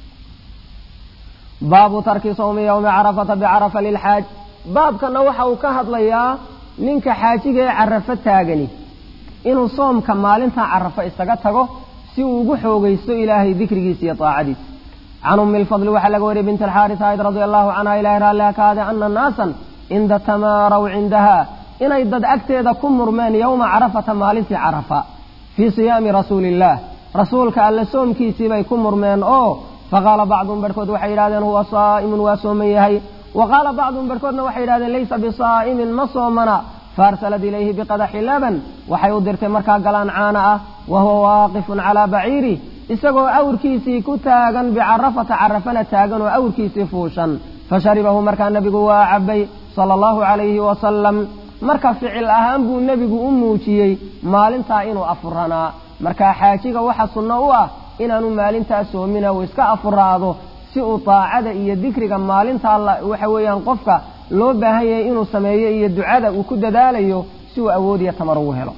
baabu tarki sawmi yowmi carafata bicarafa lilxaaj baabkana waxa uu ka hadlayaa ninka xaajiga ee carafo taagani inuu soomka maalinta carafo isaga tago si uu ugu xoogaysto ilaahay dikrigiisa iyo taacadiisa can ummi lfadli waxaa laga wariyay bint alxaaris ayd radia allahu canha ilahay raalliha ka ade ana naasan inda tamaaraw cindaha inay dad agteeda ku murmeen yowma carafata maalintii carafa fii siyaami rasuuli illaah rasuulka alle soomkiisii bay ku murmeen oo faqaala bacduhum barhkood waxay yidhahdeen huwa saa'imun waa sooman yahay wa qaala bacduhum barhkoodna waxay yidhahdeen laysa bisaa'imin ma soomana faarsalat ilayhi biqadaxi laban waxay u dirtay markaa galaan caana ah wa huwa waaqifun calaa baciiri isagoo awrkiisii ku taagan bicarafata carafana taagan oo awrkiisii fuushan fasharibahu markaa nebigu waa cabay sala allahu calayhi wasalam marka ficil ahaan buu nebigu u muujiyey maalintaa inuu afuranaa markaa xaajiga waxa sunno u ah inaanu maalintaa soomina uu iska afuraado si uu daacada iyo dikriga maalintaa waxa weeyaan qofka loo baahan yahay inuu sameeyo iyo ducada uu ku dadaalayo si uu awoodiyo tamar ugu helo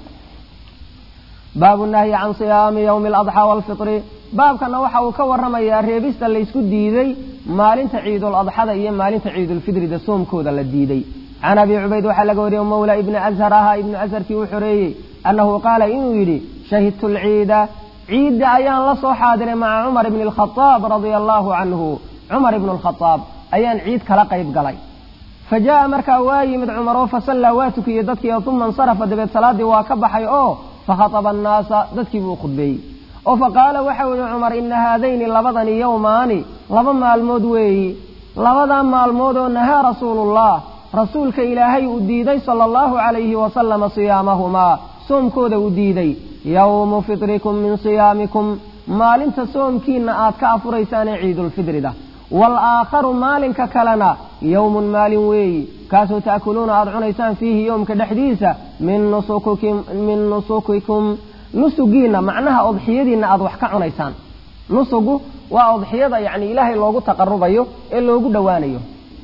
baabu nahyi can siyaami yowmi aladxaa waalfitri baabkana waxa uu ka warramayaa reebista laysku diiday maalinta ciidul adxada iyo maalinta ciidulfitrida soomkooda la diiday can abi cubayd waxaa laga wariyey mawla ibni ashar ahaa ibnu asharkii u xoreeyey annahu qaala inuu yidhi shahidtu lciida ciidda ayaan la soo xaadiray maca cumar ibni alkhadaab radia allaahu canhu cumar ibnu alkhadaab ayaan ciid kala qayb galay fa jaa'a markaa waa yimid cumar oo fasallaa waa tukiyey dadkii uma insarafa dabeed salaaddii waa ka baxay oo fakhataba annaasa dadkii buu khudbeeyey oo fa qaala waxau yihi cumar ina haadayni labadani yowmaani laba maalmood weeyi labadaa maalmood oo nahaa rasuulullah rasuulka ilaahay uu diiday sala allahu calayhi wasalama siyaamahumaa soomkooda uu diiday yowmu fitrikum min siyaamikum maalinta soomkiinna aad ka afuraysaanee ciidulfitrida waalaakharu maalinka kalena yowmun maalin weeyi kaasoo ta'kuluuna aada cunaysaan fiihi yowmka dhexdiisa min nusukikum min nusukikum nusugiinna macnaha odxiyadiinna aada wax ka cunaysaan nusugu waa odxiyada yacni ilaahay loogu taqarubayo ee loogu dhowaanayo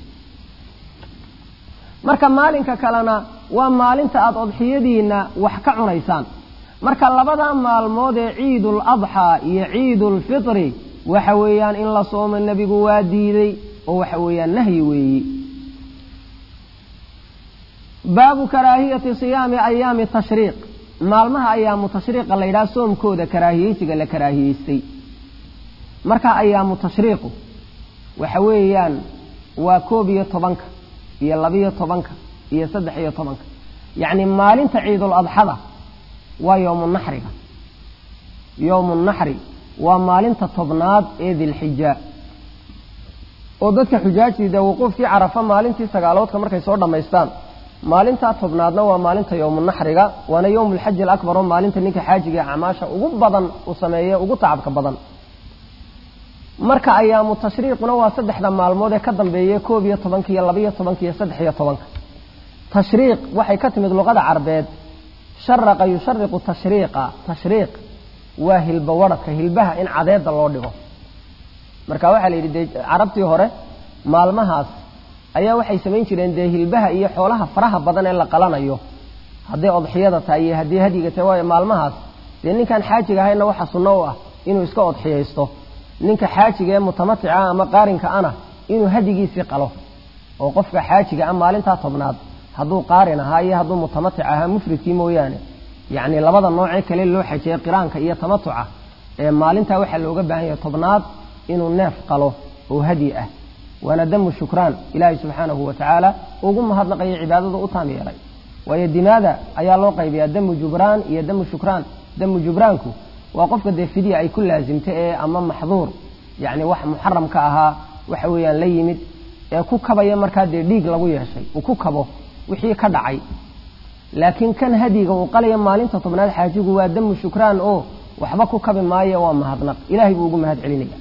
marka maalinka kalena waa maalinta aada odxiyadiinna wax ka cunaysaan marka labada maalmood ee ciidul adxaa iyo ciidulfitri waxa weeyaan in la soomo nebigu waa diiday oo waxa weeyaan nahyi weeyi baabu karaahiyati siyaami ayaami tashriiq maalmaha ayaamu tashriiqa la yidhaha soomkooda karaahiyeysiga la karaahiyeystay marka ayaamu tashriiqu waxa weeyaan waa koob iyo tobanka iyo labiyo tobanka iyo saddex iyo tobanka yacni maalinta ciidul adxada waa yowmu naxriga yowmu naxri waa maalinta tobnaad ee dilxija oo dadka xujaajtii dee wuquufkii carafa maalintii sagaaloodka markay soo dhammaystaan maalintaa tobnaadna waa maalinta yowmu naxriga waana yowmu alxaji alakbar oo maalinta ninka xaajiga ee acmaasha ugu badan uu sameeye ugu tacabka badan marka ayaamu tashriiquna waa saddexda maalmood ee ka dambeeya koob iyo tobanka iyo labaiyo tobanka iyo saddex iyo tobanka tashriiq waxay ka timid luqada carbeed sharaqa yushariqu tashriiqa tashriiq waa hilba wadhadka hilbaha in cadeeda loo dhigo marka waxaa la yidhi dee carabtii hore maalmahaas ayaa waxay samayn jireen dee hilbaha iyo xoolaha faraha badan ee la qalanayo hadday odxiyada tahay iyo haddii hadyiga tahay waayo maalmahaas dee ninkaan xaajiga ahayna waxa sunno u ah inuu iska odxiyaysto ninka xaajiga ee mutamatica ama qaarinka ana inuu hadigiisii qalo oo qofka xaajiga ah maalintaa tobnaad hadduu qaarin ahaa iyo hadduu mutamatic ahaa mufridkii mooyaane yacni labada noocee kale loo xajeeye qiraanka iyo tamatuca ee maalintaa waxaa looga baahan yahay tobnaad inuu neef qalo oo hadyi ah waana damu shukraan ilaahay subxaanahu wa tacaala ugu mahadnaqayo cibaadada u taam yeelay waayo dimaada ayaa loo qaybiyaa damu jubraan iyo damu shukraan damu jubraanku waa qofka dee fidya ay ku laasimta ee ama maxduur yacni wax muxaram ka ahaa waxa weeyaan la yimid ee ku kabaya markaa dee dhiig lagu yeeshay uu ku kabo wixii ka dhacay laakiin kan hadiga uu qalaya maalinta tobnaad xaajigu waa damu shukraan oo waxba ku kabi maayo waa mahadnaq ilahay buu ugu mahad celinaya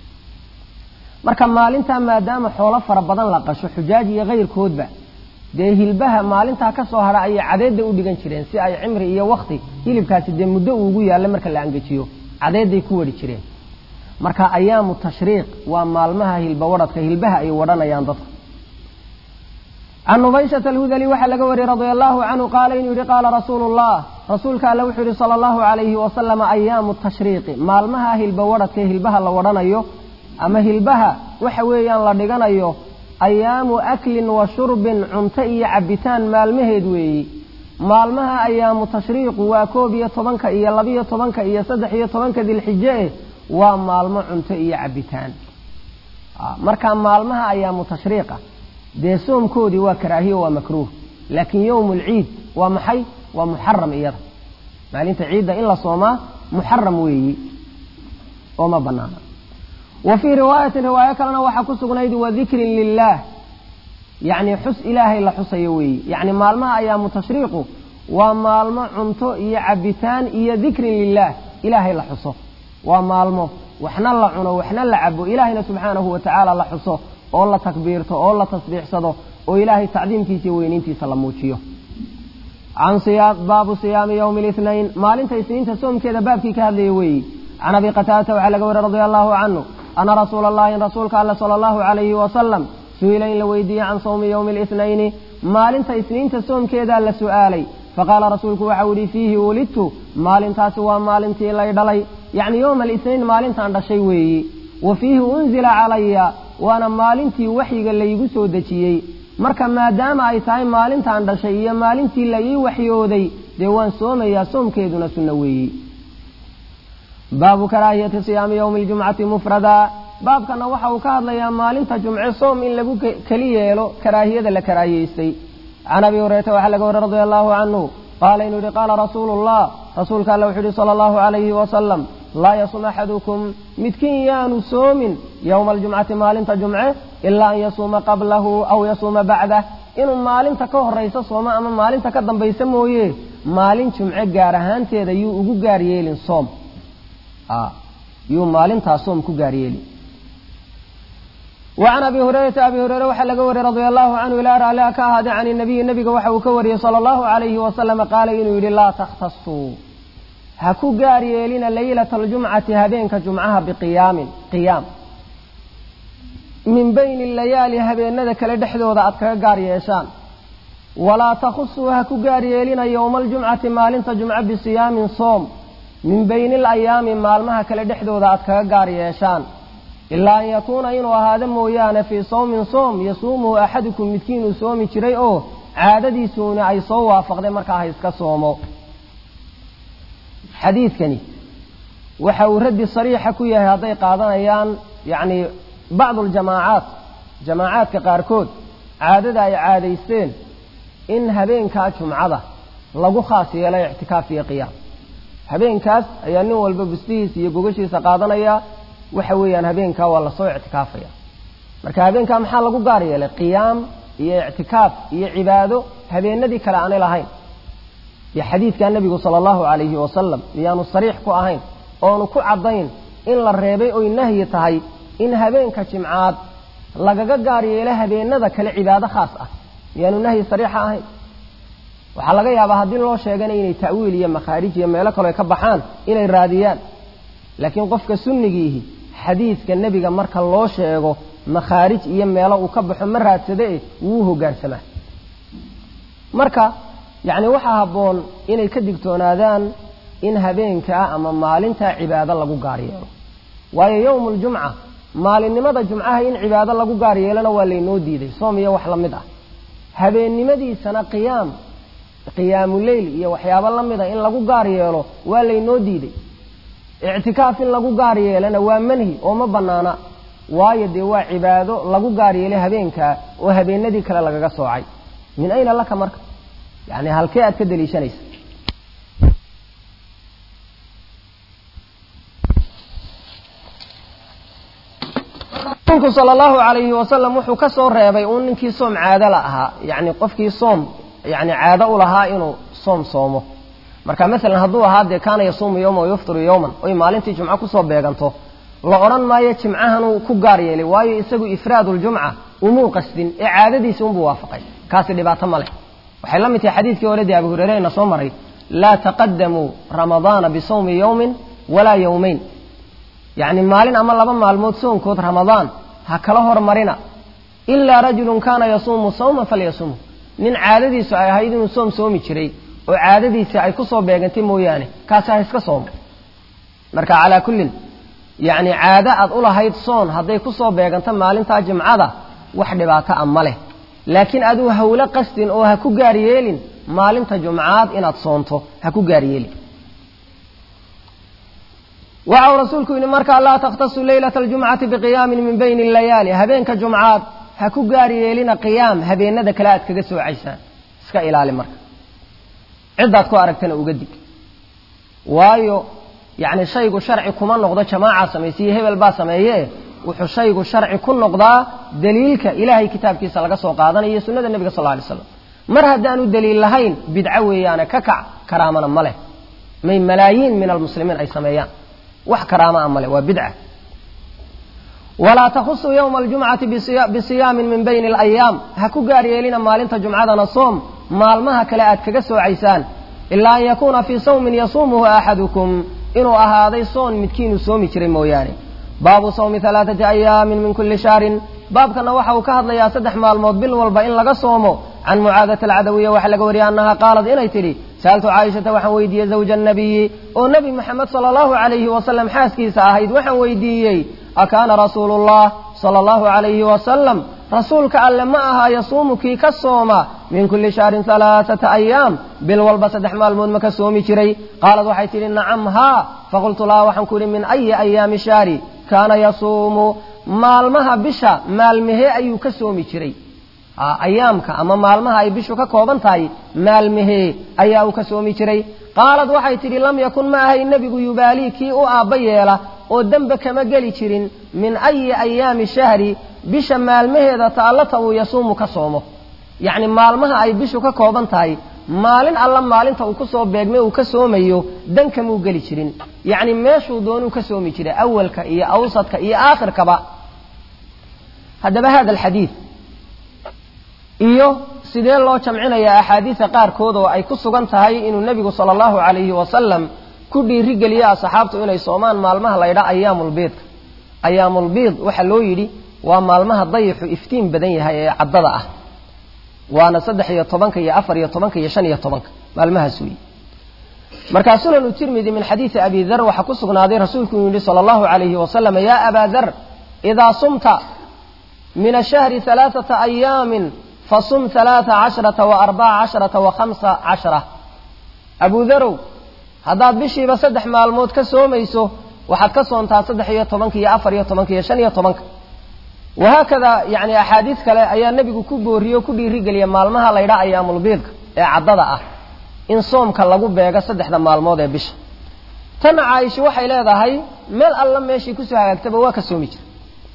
marka maalintaa maadaama xoolo fara badan la qasho xujaaj iyo kayrkoodba dee hilbaha maalintaa ka soo hara ayay cadeedda u dhigan jireen si ay cimri iyo wakti hilibkaasi dee muddo uugu yaallo marka la angejiyo cadeedday ku wadhi jireen marka ayaamu tashriiq waa maalmaha hilba wadhadka hilbaha ay wadhanayaan dadku can nubayshata alhudali waxaa laga wariyey radia allahu canhu qaala inuu yihi qaala rasuulu llah rasuulka alle wuxuu yihi sala allahu alayhi wasalama ayaamu tashriiqi maalmaha hilba wadhadka hilbaha la wadhanayo ama hilbaha waxa weeyaan la dhiganayo ayaamu aklin wa shurbin cunto iyo cabitaan maalmaheed weeyi maalmaha ayaamu tashriiqu waa koob iyo tobanka iyo labiyo tobanka iyo saddex iyo tobanka dilxije eh waa maalmo cunto iyo cabitaan marka maalmaha ayaamu tashriiqa dee soomkoodii waa karaahiyo waa makruuh laakiin yowm lciid waa maxay waa muxaram iyada maalinta ciidda in la soomaa muxaram weeyi oo ma banaana wa fii riwaayatin riwaayo kalena waxaa ku sugnayd wadikrin lilah yacni xus ilaahay la xusayo weeyi yacni maalmaha ayaamu tashriiqu waa maalmo cunto iyo cabitaan iyo dikrin lilah ilaahay la xuso waa maalmo waxna la cuno waxna la cabo ilaahayna subxaanahu wa tacaala la xuso oo la takbiirto oo la tasbiixsado oo ilaahay tacdiimkiisa iyo weyniintiisa la muujiyo can baabu siyaami yowmi lithnayn maalinta isniinta soomkeeda baabkii ka hadlaya weeyi can abi qataadata waxaa laga wariy radia allahu canhu ana rasuula allahi in rasuulka alle sala allahu calayhi wasalam su-ila in la weydiiyey can sawmi yowmi lithnayni maalinta isniinta soomkeedaa la su'aalay faqaala rasuulku waxau yihi fiihi wulidtu maalintaasi waa maalintii lay dhalay yacni yowma alithnayn maalintaan dhashay weeyi wa fiihi unzila calaya waana maalintii waxyiga laygu soo dejiyey marka maadaama ay tahay maalintaan dhashay iyo maalintii la ii waxyooday dee waan soomayaa soomkeeduna sunno weeyi baabu karaahiyati siyaami yowmi ljumcati mufrada baabkana waxa uu ka hadlayaa maalinta jumce soom in lagu keli yeelo karaahiyada la karaahiyeystay can abi hurayrata waxaa laga wariy radia allahu canhu qaala inuu yihi qaala rasuulu llah rasuulka alle wuxuu yihi sala allahu calayhi wasalam laa yasum axadukum midkiin yaanu soomin yowma aljumcati maalinta jumce ilaa an yasuuma qablahu aw yasuuma bacdah inuu maalinta ka horaysa soomo ama maalinta ka dambaysa mooye maalin jumce gaar ahaanteeda yuu ugu gaar yeelin soom yuu maalintaa soom ku gaar yeelin wa can abi hurayrata abi hureyre waxaa laga wariyey radia allahu canhu ilaa raaliha ka ahaadee can inabiyi nebiga waxa uu ka wariyey sala allahu calayhi wasalama qaala inuu yidhi laa takhtasuu ha ku gaar yeelina laylata aljumcati habeenka jumcaha biqiyaamin qiyaam min bayni layaali habeenada kale dhexdooda aad kaga gaar yeeshaan walaa takhusuu ha ku gaar yeelina yowma aljumcati maalinta jumco bisiyaamin soom min bayni alayaami maalmaha kale dhexdooda aad kaga gaar yeeshaan ilaa an yakuuna inuu ahaado mooyaane fii sawmin soom yasuumuhu axadukum midkiinuu soomi jiray oo caadadiisuuna ay soo waafaqday markaa ha iska soomo xadiidkani waxa uu raddi sariixa ku yahay hadday qaadanayaan yacni bacdu aljamaacaat jamaacaadka qaarkood caadada ay caadaysteen in habeenkaa jumcada lagu khaas yeelay ictikaaf iyo qiyaam habeenkaas ayaa nin walba bustihiisa iyo gogashiisa qaadanaya waxa weeyaan habeenkaa waa lasoo ictikaafaya marka habeenkaa maxaa lagu gaar yeelay qiyaam iyo ictikaaf iyo cibaado habeenadii kale aanay lahayn iyo xadiidkaa nebigu sala allahu calayhi wasalam miyaanu sariix ku ahayn oonu ku caddayn in la reebay oy nahyi tahay in habeenka jimcaad lagaga gaar yeelo habeenada kale cibaado khaas ah miyaanu nahyi sariixa ahayn waxaa laga yaabaa haddii loo sheegana inay ta'wiil iyo makhaarij iyo meelo kaleo ka baxaan inay raadiyaan laakiin qofka sunnigiihi xadiidka nebiga marka loo sheego makhaarij iyo meelo uu ka baxo ma raadsade eh wuu hogaansamaa marka yacni waxaa habboon inay ka digtoonaadaan in habeenkaa ama maalintaa cibaado lagu gaar yeelo waayo yowmu ljumca maalinimada jumcaha in cibaado lagu gaar yeelona waa laynoo diiday soom iyo wax la mid ah habeennimadiisana qiyaam qiyaamuleyl iyo waxyaabo la mid a in lagu gaar yeelo waa laynoo diiday ictikaaf in lagu gaar yeelana waa manhi oo ma banaana waayo dee waa cibaado lagu gaar yeelay habeenkaa oo habeenadii kale lagaga soocay min ayna laka marka yani halkee aad ka daliishanaysa rasuulku sala allahu calayhi wasalam wuxuu ka soo reebay uun ninkii soom caado la ahaa yacni qofkii soom yani caado u lahaa inuu soom soomo marka masalan hadduu ahaa dee kaana yasuumu yowma wayuftiru yowman oy maalintii jumco kusoo beeganto la odhan maayo jimcahanuu ku gaar yeelay waayo isagu ifraaduljumca umuu qasdin ee caadadiisi unbuu waafaqay kaasi dhibaato ma leh waxay la mid tahay xadiidkii hore dee abu hureyre ina soo maray laa taqadamuu ramadaana bisawmi yowmin walaa yowmayn yacni maalin ama laba maalmood soonkood ramadaan ha kala hormarina ilaa rajulun kaana yasuumu sawman falyasumhu nin caadadiisu ay ahayd inuu soom soomi jiray oo caadadiisii ay kusoo beegantay mooyaane kaasi ha iska soomo marka calaa kullin yacni caado aad u lahayd soon hadday kusoo beeganto maalintaa jimcada wax dhibaato a ma leh laakiin aduu hawlo qasdin oo ha ku gaar yeelin maalinta jumcaad inaad soonto ha ku gaar yeelin waxa uu rasuulku yidhi markaa laa takhtasu leylata aljumcati biqiyaamin min bayni layaali habeenka jumcaad ha ku gaar yeelina qiyaam habeenada kale aad kaga soocaysaan iska ilaali marka ciddaad ku aragtana uga dig waayo yacni shaygu sharci kuma noqdo jamaaca samaysiiyo hebel baa sameeye wuxuu shaygu sharci ku noqdaa daliilka ilaahay kitaabkiisa laga soo qaadanayo iyo sunnada nebiga sal ly slam mar haddaanu daliil lahayn bidco weeyaane ka kac karaamana ma leh may malaayiin min almuslimiin ay sameeyaan wax karaama a male waa bidca walaa takhusu yowma aljumcati bisiyaamin min bayni alayaam ha ku gaar yeelina maalinta jumcadana soom maalmaha kale aad kaga soocaysaan ilaa an yakuuna fii sawmin yasuumuhu axadukum inuu ahaaday soon midkiinuu soomi jiray mooyaane baabu sawmi alaaati ayaamin min kulli shahrin baabkana waxa uu ka hadlayaa saddex maalmood bil walba in laga soomo can mucaadati alcadawiya waxaa laga wariyay annaha qaalad inay tidhi sa'altu caaishata waxaan weydiiyey zawja annabiyi oo nebi moxamed sala allahu calayhi wasalam xaaskiisa ahayd waxaan weydiiyey akaana rasuulullah sala allahu calayhi wasalam rasuulka alle ma aha yasuumu kii ka sooma min kulli shahrin alaaata ayaam bil walba saddex maalmood ma ka soomi jiray qaalad waxay tidhi nacam haa faqultu laha waxaan ku idhi min ayi ayaami shahri kaana yasuumu maalmaha bisha maalmahee ayuu ka soomi jiray ayaamka ama maalmaha ay bishu ka kooban tahay maalmahee ayaa uu ka soomi jiray qaalad waxay tidhi lam yakun ma ahay nebigu yubaalii kii u aabba yeela oo dembe kama geli jirin min ayi ayaami shahri bisha maalmaheeda taallata uu yasuumu ka soomo yacni maalmaha ay bishu ka kooban tahay maalin alla maalinta uu ku soo beegmay uu ka soomayo dan kamuu geli jirin yacni meeshuu doonuu ka soomi jiray awalka iyo awsadka iyo aakhirkaba haddaba hada alxadiid iyo sidee loo jamcinayaa axaadiida qaarkood oo ay ku sugan tahay inuu nebigu sala allahu calayhi wasalam ku dhiirigeliye asxaabtu inay soomaan maalmaha la ydhaa ayaamulbiidka ayaamulbiid waxaa loo yidhi waa maalmaha dayixu iftiin badan yahay ee caddada ah waana saddex iyo tobanka iyo afar iyo tobanka iyo shan iyo tobanka maalmahaas weeye markaa sunanu tirmidi min xadiidi abi dar waxaa ku sugnaaday rasuulku uu yidhi sala allahu calayhi wasalam yaa abaa dar idaa sumta min ashahri alaaata ayaamin fasum alaaa cashrata wa arbaca cashrata wa khamsa cashra abu darow haddaad bishiiba saddex maalmood ka soomayso waxaad ka soontaa saddex iyo tobanka iyo afar iyo tobanka iyo shan iyo tobanka wahaakada yani axaadiis kale ayaa nebigu ku booriye o ku dhiirigeliya maalmaha la ydhaa ayaamulbiidka ee caddada ah in soomka lagu beego saddexda maalmood ee bisha tanna caaisha waxay leedahay meel alla meeshii kusoo hagaagtaba waa ka soomi jira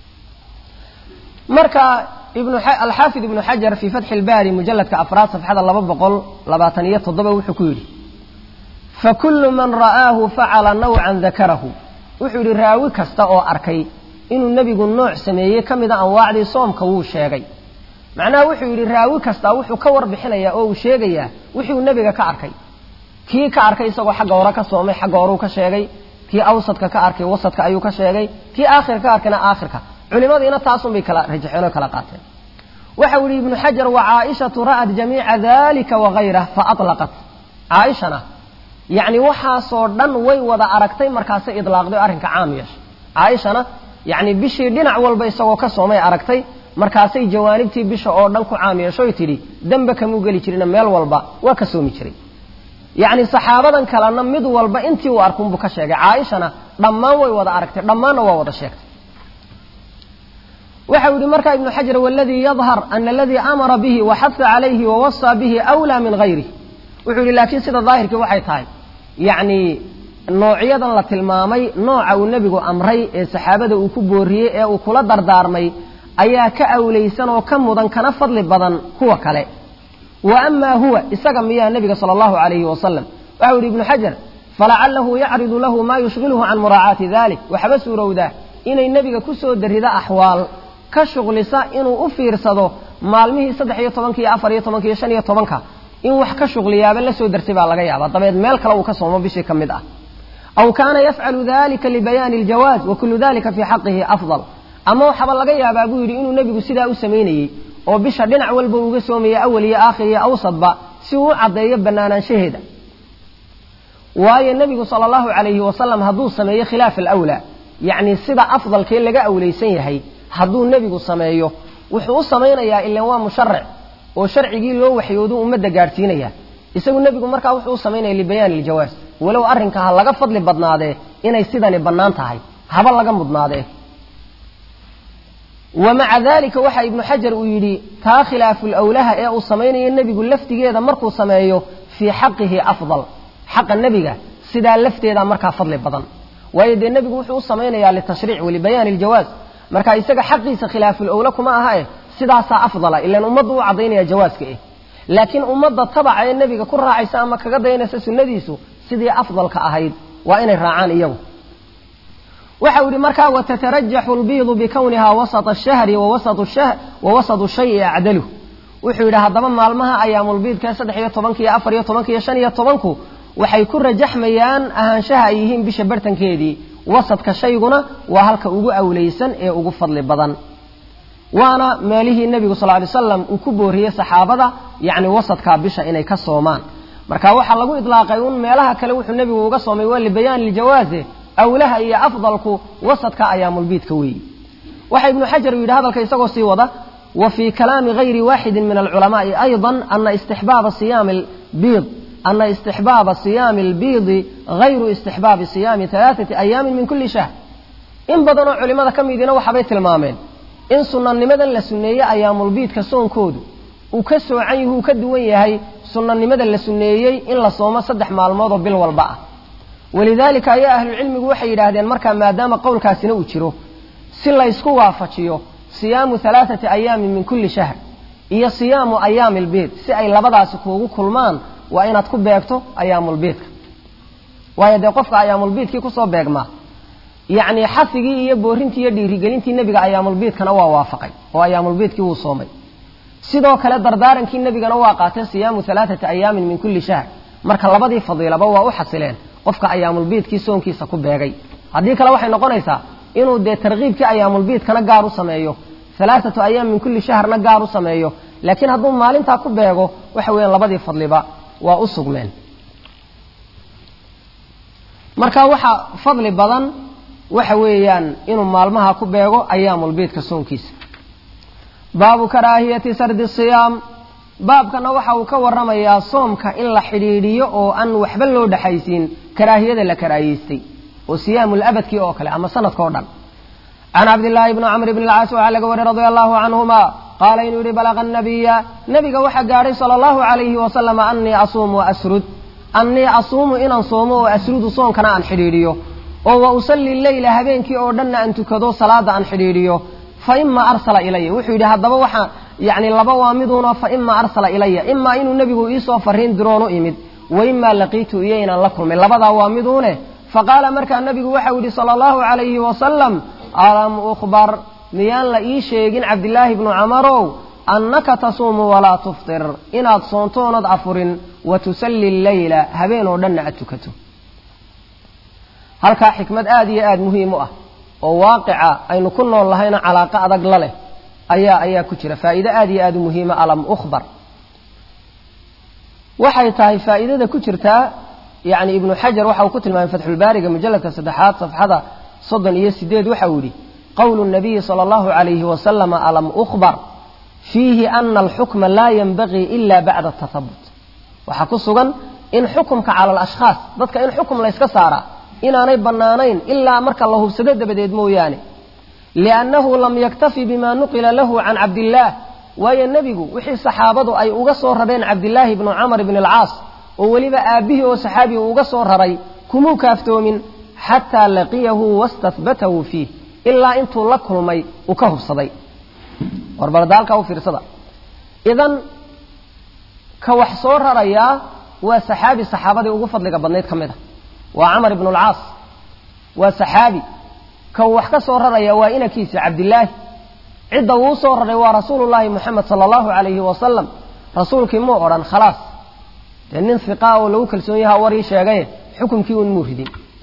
marka alxaafid ibnu xajar fii fatxi ilbaari mujalladka afraad safxada laba boqol labaatan iyo toddoba wuxuu ku yidhi fakulu man ra'aahu facala nawcan dakarahu wuxuu yidhi raawi kasta oo arkay inuu nebigu nooc sameeyey ka mida anwaacdii soomka wuu sheegay macnaha wuxuu yidhi raawi kasta wuxuu ka warbixinayaa oo uu sheegayaa wixuu nebiga ka arkay kii ka arkay isagoo xagga hore ka soomay xagga horeu ka sheegay kii awsadka ka arkay wasadka ayuu ka sheegay kii aakhirka ka arkayna aakhirka culimadiina taasunbay kala rajaxeen oo kala qaateen waxau yihi ibnu xajar wa caaishatu ra'at jamiica dalika wagayrah faaطlaqat caaishana yacni waxaasoo dhan way wada aragtay markaasay idlaaqday o arrinka caam yeeshay caaishana yacni bishii dhinac walba isagoo ka soomay aragtay markaasay jawaanibtii bisha oo dhan ku caam yeeshoy tidhi dembe kamuu geli jirina meel walba waa ka soomi jiray yacni saxaabadan kalena mid walba intii uu arkunbuu ka sheegay caaishana dhammaan way wada aragtay dhammaanna waa wada sheegtay waxau yihi markaa ibnu xajar waladii yadhar ana aladii amara bihi waxaha calayhi wawasaa bihi awlaa min gayrih wuxuu yihi laakiin sida daahirkii waxay tahay yacni noocyadan la tilmaamay nooca uu nebigu amray ee saxaabada uu ku booriyey ee uu kula dardaarmay ayaa ka awlaysan oo ka mudan kana fadli badan kuwa kale wa amaa huwa isaga miyaa nebiga sala allahu calayhi wasalam waxau yihi ibnu xajar falacalahu yacridu lahu maa yushghiluhu can muraacaati dalik waxba suurowdaa inay nebiga ku soo darrida axwaal ka shuqlisa inuu u fiirsado maalmihii saddex iyo tobanka iyo afar iyo tobanka iyo shan iyo tobanka in wax ka shuqliyaaba la soo dartay baa laga yaabaa dabeed meel kale uu ka soomo bishii ka mid ah aw kaana yafcalu dalika libayaani aljawaaz wa kullu dalika fii xaqihi afdal ama waxaaba laga yaabaa buu yidhi inuu nebigu sidaa u samaynayey oo bisha dhinac walba uga soomaya awal iyo aakhir iyo awsadba si uu u caddeeyo bannaanaanshaheeda waayo nebigu sala allahu calayhi wasalam hadduu sameeyo khilaaf alawlaa yacni sida afdalkee laga awlaysan yahay hadduu nebigu sameeyo wuxuu u samaynayaa ilan waa musharac oo sharcigii loo waxyoodu ummadda gaadhsiinaya isagu nebigu markaa wuxuu u samaynaya libayaani iljawaas walow arrinka ha laga fadli badnaadee inay sidani bannaan tahay haba laga mudnaadee wa maca dalika waxa ibnu xajar uu yidhi taa khilaafulawlaha ee uu samaynayo nebigu laftigeeda markuu sameeyo fii xaqihi afdal xaqa nebiga sidaa lafteeda markaa fadli badan waayo dee nebigu wuxuu u samaynayaa litashriic walibayaani iljawaaz marka isaga xaqiisa khilaafulawla kuma aha eh sidaasaa afdala ilan ummaddu u caddaynaya jawaaska eh laakiin ummadda tabaca ee nebiga ku raacaysa ama kaga daynaysa sunnadiisu sidii afdalka ahayd waa inay raacaan iyagu waxau yihi markaa watatarajaxu lbiidu bikowniha wasata shahri wa wasatu shayi acdaluh wuxuu yidhi haddaba maalmaha ayaamulbiidka saddex iyo tobanka iyo afar iyo tobanka iyo shan iyo tobanku waxay ku rajaxmayaan ahaanshaha ay yihiin bisha bartankeedii wasadka shayguna waa halka ugu awlaysan ee ugu fadli badan waana meelihii nebigu sal lay slam uu ku booriyey saxaabada yacni wasadkaa bisha inay ka soomaan marka waxaa lagu idlaaqay un meelaha kale wuxuu nebigu uga soomay waa libayaan liljawaaze awlaha iyo afdalku wasadka ayaamulbiidka weeyi waxa ibnu xajar uu yidhi hadalka isagoo sii wada wa fii kalaami gayri waaxidin min alculamaai ayضa ana istixbaaba siyaami biid ana istixbaaba siyaami albiidi gayru istixbaabi siyaami alaaثati ayaamin min kuli shahr in badanoo culimada ka midiina waxaabay tilmaameen in sunanimadan la sunneeyey ayaamulbiidka soonkoodu uu ka soocan yahu uu ka duwan yahay sunanimada la sunneeyey in la soomo saddex maalmood oo bil walba ah walidaalika ayaa ahlucilmigu waxay yidhaahdeen markaa maadaama qowlkaasina uu jiro si laysku waafajiyo siyaamu alaaثati ayaamin min kuli shahr iyo siyaamu ayaami albiid si ay labadaasi kuugu kulmaan waa inaad ku beegto ayaamulbiidka waayo dee qofka ayaamulbiidkii kusoo beegmaa yacni xafigii iyo boorintii iyo dhiirigelintii nebiga ayaamulbiidkana waa waafaqay oo ayaamulbiidkii wuu soomay sidoo kale dardaarankii nebigana waa qaatay siyaamu alaaثati ayaamin min kuli shahr marka labadii fadiilaba waa u xasileen qofka ayaamulbiidkii soonkiisa ku beegay haddii kale waxay noqonaysaa inuu dee tarkiibkii ayaamulbiidkana gaar u sameeyo alaaatu ayaam min kulli shahrna gaar u sameeyo laakiin hadduu maalintaa ku beego waxa weeyaan labadii fadliba waa u sugmeen marka waxa fadli badan waxa weeyaan inuu maalmaha ku beego ayaamulbiidka soonkiisa baabu karaahiyati sardi siyaam baabkana waxa uu ka waramayaa soomka in la xidhiidhiyo oo aan waxba loo dhexaysiin karaahiyada la karaahiyeystay oo siyaamul abadkii oo kale ama sanadka o dhan can cabdillaahi bni camr bni alcaas waxaa laga wariy radia allahu canhuma qaala inuu yihi balaqa nabiya nabiga waxaa gaadhay sala allahu calayhi wasalam annii asuumu wa asrud annii asuumu inaan soomo oo asrudu soonkana aan xidhiidhiyo oo wa usalli leyla habeenkii oo dhanna aan tukado salaada aan xidhiidhiyo fa ima arsala ilaya wuxuu yidhi haddaba waxaa yani laba waa miduuna fa ima arsala ilaya imaa inuu nebigu iisoo fariin diroon u imid wa imaa laqiitu iyo inaan la kulmay labadaa waa miduune faqaala markaa nebigu waxau yidhi sala allahu calayhi wasalam alam ukhbar miyaan la ii sheegin cabdillaahi bnu camarow annaka tasuumu walaa tuftir inaad soontoonad afurin wa tusalli leyla habeen oo dhanna aad tukato halkaa xikmad aada iyo aada muhiim u ah oo waaqica aynu ku nool lahayna calaaqo adag la leh ayaa ayaa ku jira faa'iide aada iyo aada u muhiima alam ukhbar waxay tahay faa'iidada ku jirtaa yani ibnu xajar waxa uu ku tilmaamay fatxulbaariga mujalladka saddexaad safxada soddon iyo sideed waxa uu yidhi qowlu nabiyi sala allahu calayhi wasalama alam ukhbar fiihi ana alxukma laa yenbagii ila bacda tahabut waxaa ku sugan in xukumka cala alashkhaas dadka in xukum layska saaraa inaanay bannaanayn ilaa marka la hubsado dabadeed mooyaane liannahu lam yaktafi bima nuqila lahu can cabdillaah waayo nebigu wixii saxaabadu ay uga soo rareen cabdillaahi bnu camar bni alcaas oo weliba aabbihii oo saxaabi uu uga soo raray kumuu kaaftoomin xataa laqiyahu wastahbatahu fiih ilaa intuu la kulmay uu ka hubsaday warbalada halkaa u fiirsada idan ka wax soo rarayaa waa saxaabi saxaabadii ugu fadliga badnayd ka mid a waa camar ibnu alcaas waa saxaabi ka wax ka soo raraya waa inankiisa cabdillaahi cidda uu soo raray waa rasuulullaahi moxamed sala allahu calayhi wasalam rasuulkii muu odhan khalaas dee nin hiqaa oo lagu kalsoon yaha warii sheegaye xukumkii un muu ridin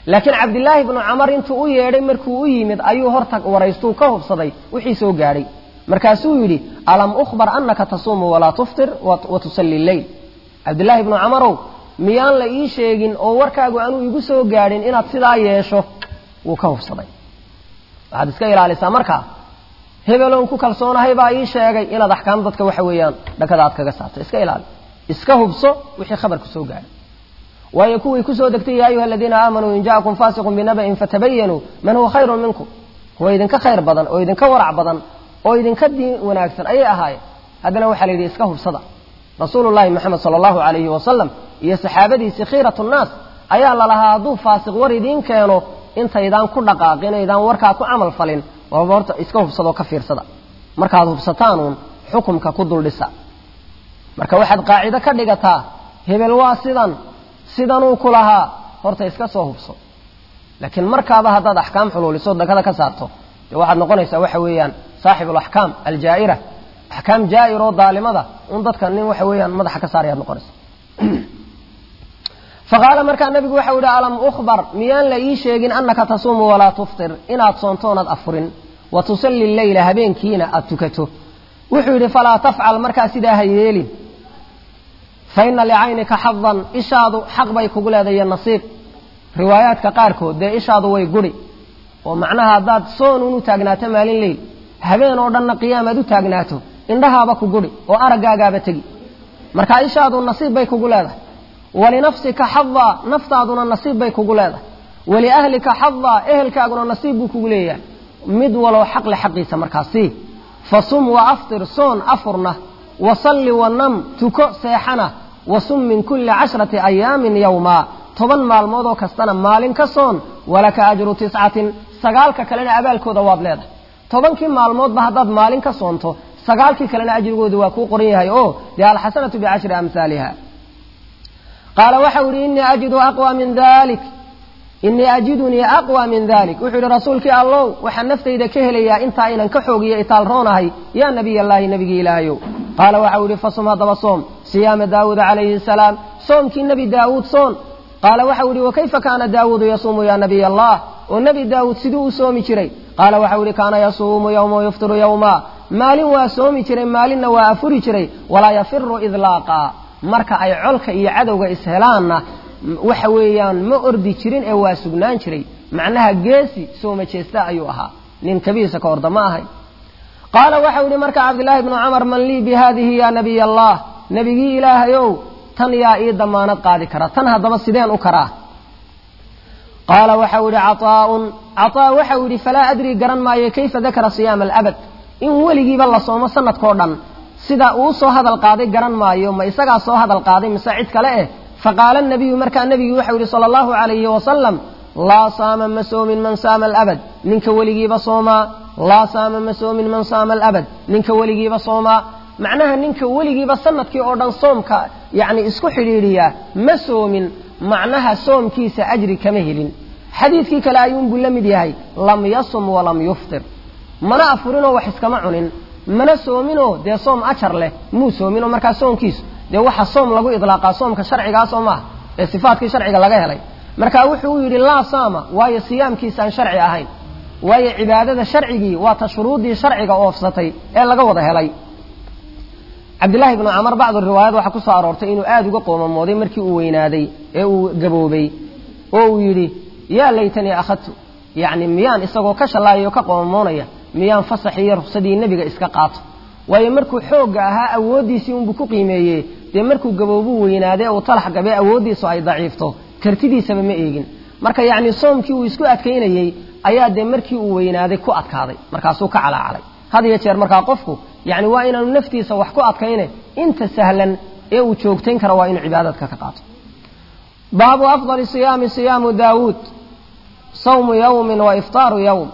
laakiin cabdillaahi bnu camar intuu u yeedhay markuu u yimid ayuu horta waraystuu ka hubsaday wixii soo gaadhay markaasuu yidhi alam ukhbar annaka tasuumu walaa tuftir wa tusalli leyl cabdillaahi bnu camarow miyaan la ii sheegin oo warkaagu aanuu igu soo gaadhin inaad sidaa yeesho wuu ka hubsaday waxaad iska ilaalisaa markaa hebeloon ku kalsoonahay baa ii sheegay inaad axkaam dadka waxa weeyaan dhakada aad kaga saarto iska ilaali iska hubso wixii khabarku soo gaadhay waayo kuwii kusoo degtay ya ayuha aladiina aamanuu in ja'akum faasiqun binaba'in fatabayanuu man huwa khayrun minkum kuwa idinka khayr badan oo idinka warac badan oo idinka diin wanaagsan ayay ahaayeen haddana waxaa la yidhi iska hubsada rasuulullahi moxamed sala allahu calayhi wasalam iyo saxaabadiisii khiiratu nnaas ayaa lalahaa hadduu faasiq war idiin keeno intaydaan ku dhaqaaqin aydaan warkaa ku camal falin waaba horta iska hubsadoo ka fiirsada markaad hubsataanuun xukumka ku duldhisa marka waxaad qaacido ka dhigataa hebel waa sidan sidanuu ku lahaa horta iska soo hubso laakiin markaaba haddaad axkaam xuluuliso dakada ka saarto dee waxaad noqonaysaa waxa weeyaan saaxib alaxkaam aljaa'ira axkaam jaa'ir oo daalimada un dadka nin waxa weeyaan madaxa ka saarayaad noqonaysa faqaala markaa nabigu waxau yihi alam ukhbar miyaan la ii sheegin annaka tasuumu walaa tuftir inaad soontoonaad afurin wa tusalli leyla habeenkiina aad tukato wuxuu yidhi falaa tafcal markaa sidaa ha yeelin fa ina licaynika xadan ishaadu xaq bay kugu leedayo nasiib riwaayaadka qaarkood dee ishaadu way guri oo macnaha haddaad soonun u taagnaato maalin leyl habeen oo dhanna qiyaamaad u taagnaato indhahaaba ku guri oo araggaagaaba tegi marka ishaadu nasiib bay kugu leedahay walinafsika xadaa naftaaduna nasiib bay kugu leedahay waliahlika xadaa ehelkaaguna nasiib buu kugu leeyahay mid walow xaqle xaqiisa markaas sii fasum wa aftir soon afurna wasalli wanam tuko seexana wasum min kulli cashrati ayaamin yowmaa toban maalmood oo kastana maalin ka soon walaka ajru tiscatin sagaalka kalena abaalkooda waad leedahay tobankii maalmoodba haddaad maalin ka soonto sagaalkii kalena ajrigooda waa kuu qoran yahay oo dee alxasanatu bicashri amhaaliha qaala waxau yihi inii ajidu aqwa min dalik inii ajidunii aqwa min dalik wuxuu yihi rasuulkii allow waxaan naftayda ka helayaa intaa inan ka xoogiyo itaalroonahay yaa nabiy allaahi nabigii ilaahayow qaala waxau yihi fasum haddaba soom siyaama daawuud calayhi salaam soomkii nebi daawuud soon qaala waxau yihi wakayfa kaana daawuudu yasuumu yaa nabiy allah oo nebi daawuud siduu u soomi jiray qaala waxau yihi kaana yasuumu yowma yuftiru yowma maalin waa soomi jiray maalinna waa afuri jiray walaa yafiru idlaaqa marka ay colka iyo cadowga ishelaanna waxa weeyaan ma ordi jirin ee waa sugnaan jiray macnaha geesi sooma jeesta ayuu ahaa nin kabiisa ka orda ma ahay qaala waxau yihi marka cabdillaahi bnu camar man lii bi haadihi yaa nabiy allah nebigii ilaahayow tan yaa ii damaanad qaadi kara tan haddaba sideen u karaa qaala waxau yihi caaaun caaa waxau yidhi falaa adrii garan maayo kayfa dakara siyaama alabad in weligiiba la soomo sanadkao dhan sida uu soo hadal qaaday garan maayo ma isagaa soo hadal qaaday mise cid kale eh faqaala nabiyu markaa nebigii waxau yihi sala allahu calayhi wasalam laa saama ma soomin man saama alabad ninka weligiiba soomaa laa saama ma soomin man saama alabad ninka weligiiba soomaa macnaha ninka weligiiba sanadkii oo dhan soomka yacni isku xidhiidhiyaa ma soomin macnaha soomkiisa ajri kama helin xadiidkii kale ayuunbuu la mid yahay lam yasum walam yuftir mana afurinoo wax iskama cunin mana soominoo dee soom ajar leh muu soominoo markaa soomkiisu dee waxa soom lagu idlaaqaa soomka sharcigaasoo maaha ee sifaatkii sharciga laga helay marka wuxuu yidhi laa saama waayo siyaamkiisa aan sharci ahayn waayo cibaadada sharcigii waa ta shuruuddii sharciga oofsatay ee laga wada helay cabdillahi bnu camar bacdu riwaayad waxaa ku soo aroortay inuu aada uga qoomamooday markii uu weynaaday ee uu gaboobay oo uu yidhi yaa laytanii akhadtu yacni miyaan isagoo ka shallaayay oo ka qoomamoonaya miyaan fasaxii iyo ruksadii nebiga iska qaato waayo markuu xoogga ahaa awooddiisii unbuu ku qiimeeyey dee markuu gaboobuu weynaaday uu talax gabee awooddiisu ay daciifto kartidiisaba ma eegin marka yacni soomkii uu isku adkaynayey ayaa dee markii uu weynaaday ku adkaaday markaasuu ka calaacalay had iyo jeer markaa qofku yacni waa inaanu naftiisa wax ku adkayne inta sahlan ee uu joogtayn karo waa inuu cibaadadka ka qaato baabu afdali siyaami siyaamu daawuud sawmu yawmin wa iftaaru yawm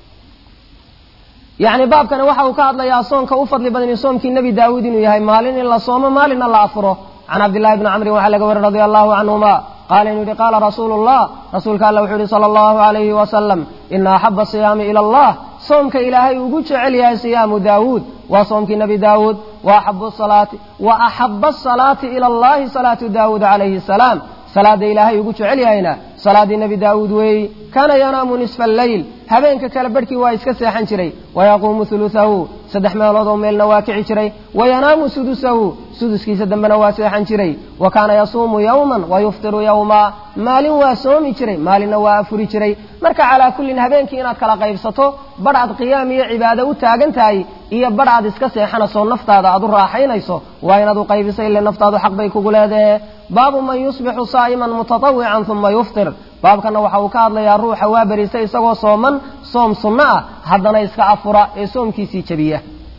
yacni baabkani waxa uu ka hadlayaa soonka u fadli badani soomkii nebi daawuud inuu yahay maalin in la soomo maalinna la afuro can cabdillahi bni camrin waxaa laga wari radia allahu canhuma qaala inuu yihi qaala rasuulu llah rasuulka alla wuxuu yihi sala allahu alayhi wasalam ina axaba siyaami ila allah soomka ilaahay ugu jecel yahay siyaamu daawuud waa soomkii nebi daawuud wa axabu salaati wa axaba asalaati ila allahi salaatu daawuud calayhi salaam salaada ilaahay ugu jecel yahayna salaadii nebi daawuud weeyi kaana yanaamu nisfa alleyl habeenka kale barhkii waa iska seexan jiray wayaquumu hulusahu saddex meelood oo meelna waa kici jiray wayanaamu sudusahu suduskiisa dambena waa seexan jiray wa kaana yasuumu yowman wayuftiru yowma maalin waa soomi jiray maalinna waa afuri jiray marka calaa kullin habeenkii inaad kala qaybsato badh aad qiyaam iyo cibaado u taagan tahay iyo badh aad iska seexanayso naftaada aad u raaxaynayso waa inaad u qaybiso ile naftaadu xaq bay kugu leedahe baabu man yusbixu saa'iman mutatawican uma yuftir baabkana waxa uu ka hadlayaa ruuxa waa berisa isagoo sooman soom sunno ah haddana iska afura ee soomkiisii jebiya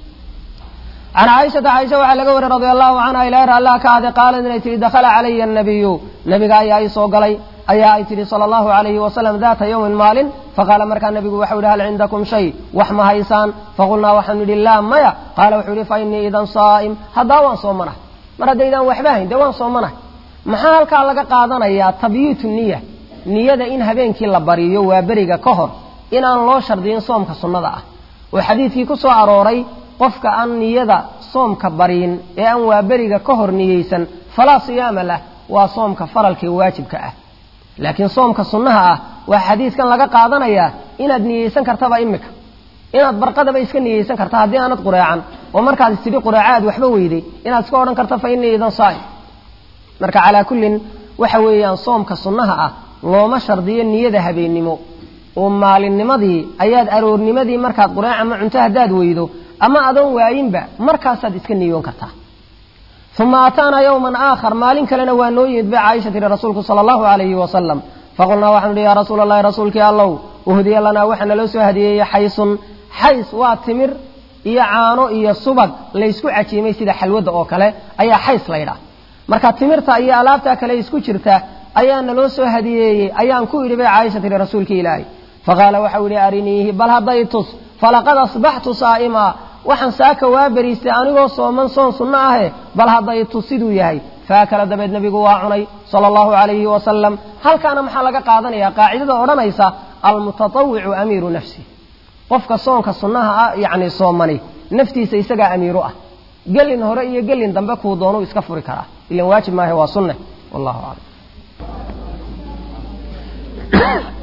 can caaishata caaisha waxaa laga wariy radia allahu canha ilaah allah ka ade qaalad inay tihi dakhala calaya annabiyu nabiga ayaa ii soo galay ayaa ay tihi sala allahu alayhi wasalam daata yowmin maalin faqaala markaa nabigu waxau yihi hal cindakum shay wax ma haysaan faqulnaa waxaanu idhi laa maya qaala wuxuu yihi fa innii idan saa'im haddaa waan soomanahay mar haddaydaan waxba hayn dee waan soomanahay maxaa halkaa laga qaadanayaa tabyiitu niya niyada in habeenkii la bariyo waa beriga ka hor inaan loo shardiyin soomka sunnada ah oo xadiidkii ku soo arooray qofka aan niyada soomka bariyin ee aan waa beriga ka hor niyeysan falaa siyaama lah waa soomka faralkii waajibka ah laakiin soomka sunnaha ah waa xadiidkan laga qaadanayaa inaad niyeysan kartaba imika inaad barqadaba iska niyeysan karta haddii aanad qureecan oo markaad istidhi qureeca aad waxba weyday inaad iska odhan karto fa innii idan saa'im marka calaa kullin waxa weeyaan soomka sunnaha ah looma shardiyo niyada habeennimo oo maalinnimadii ayaad aroornimadii markaad qureec ama cunto haddaad weydo ama adoon waayinba markaasaad iska niyoon kartaa uma ataanaa yowman aakhar maalin kalena waa noo yimid bay caaisha tihi rasuulku sala allahu alayhi wasalam faqulnaa waxaanu ihi yaa rasuula allahi rasuulkii allow uhdiya lanaa waxaa naloo soo hadiyeeyey xaysun xays waa timir iyo caano iyo subag laysku cajiimay sida xalwadda oo kale ayaa xays laydhaa marka timirta iyo alaabtaa kale isku jirta ayaa naloo soo hadiyeeyey ayaan ku idhi bay caaisha tihi rasuulkii ilaahay faqaala waxau yihi ariniihi bal hadday tus falaqad asbaxtu saa'ima waxaan saaka waa beriistay anigoo sooman soon sunno ahe bal hadday tus siduu yahay faakala dabeed nebigu waa cunay sala allahu calayhi wasalam halkaana maxaa laga qaadanaya qaacidada odhanaysa almutatawicu amiiru nafsi qofka soonka sunnaha ah yacni soomani naftiisa isagaa amiiru ah gelin hore iyo gelin dambe kuu doonuu iska furi karaa ilan waajib maahe waa sunne wallahu aclam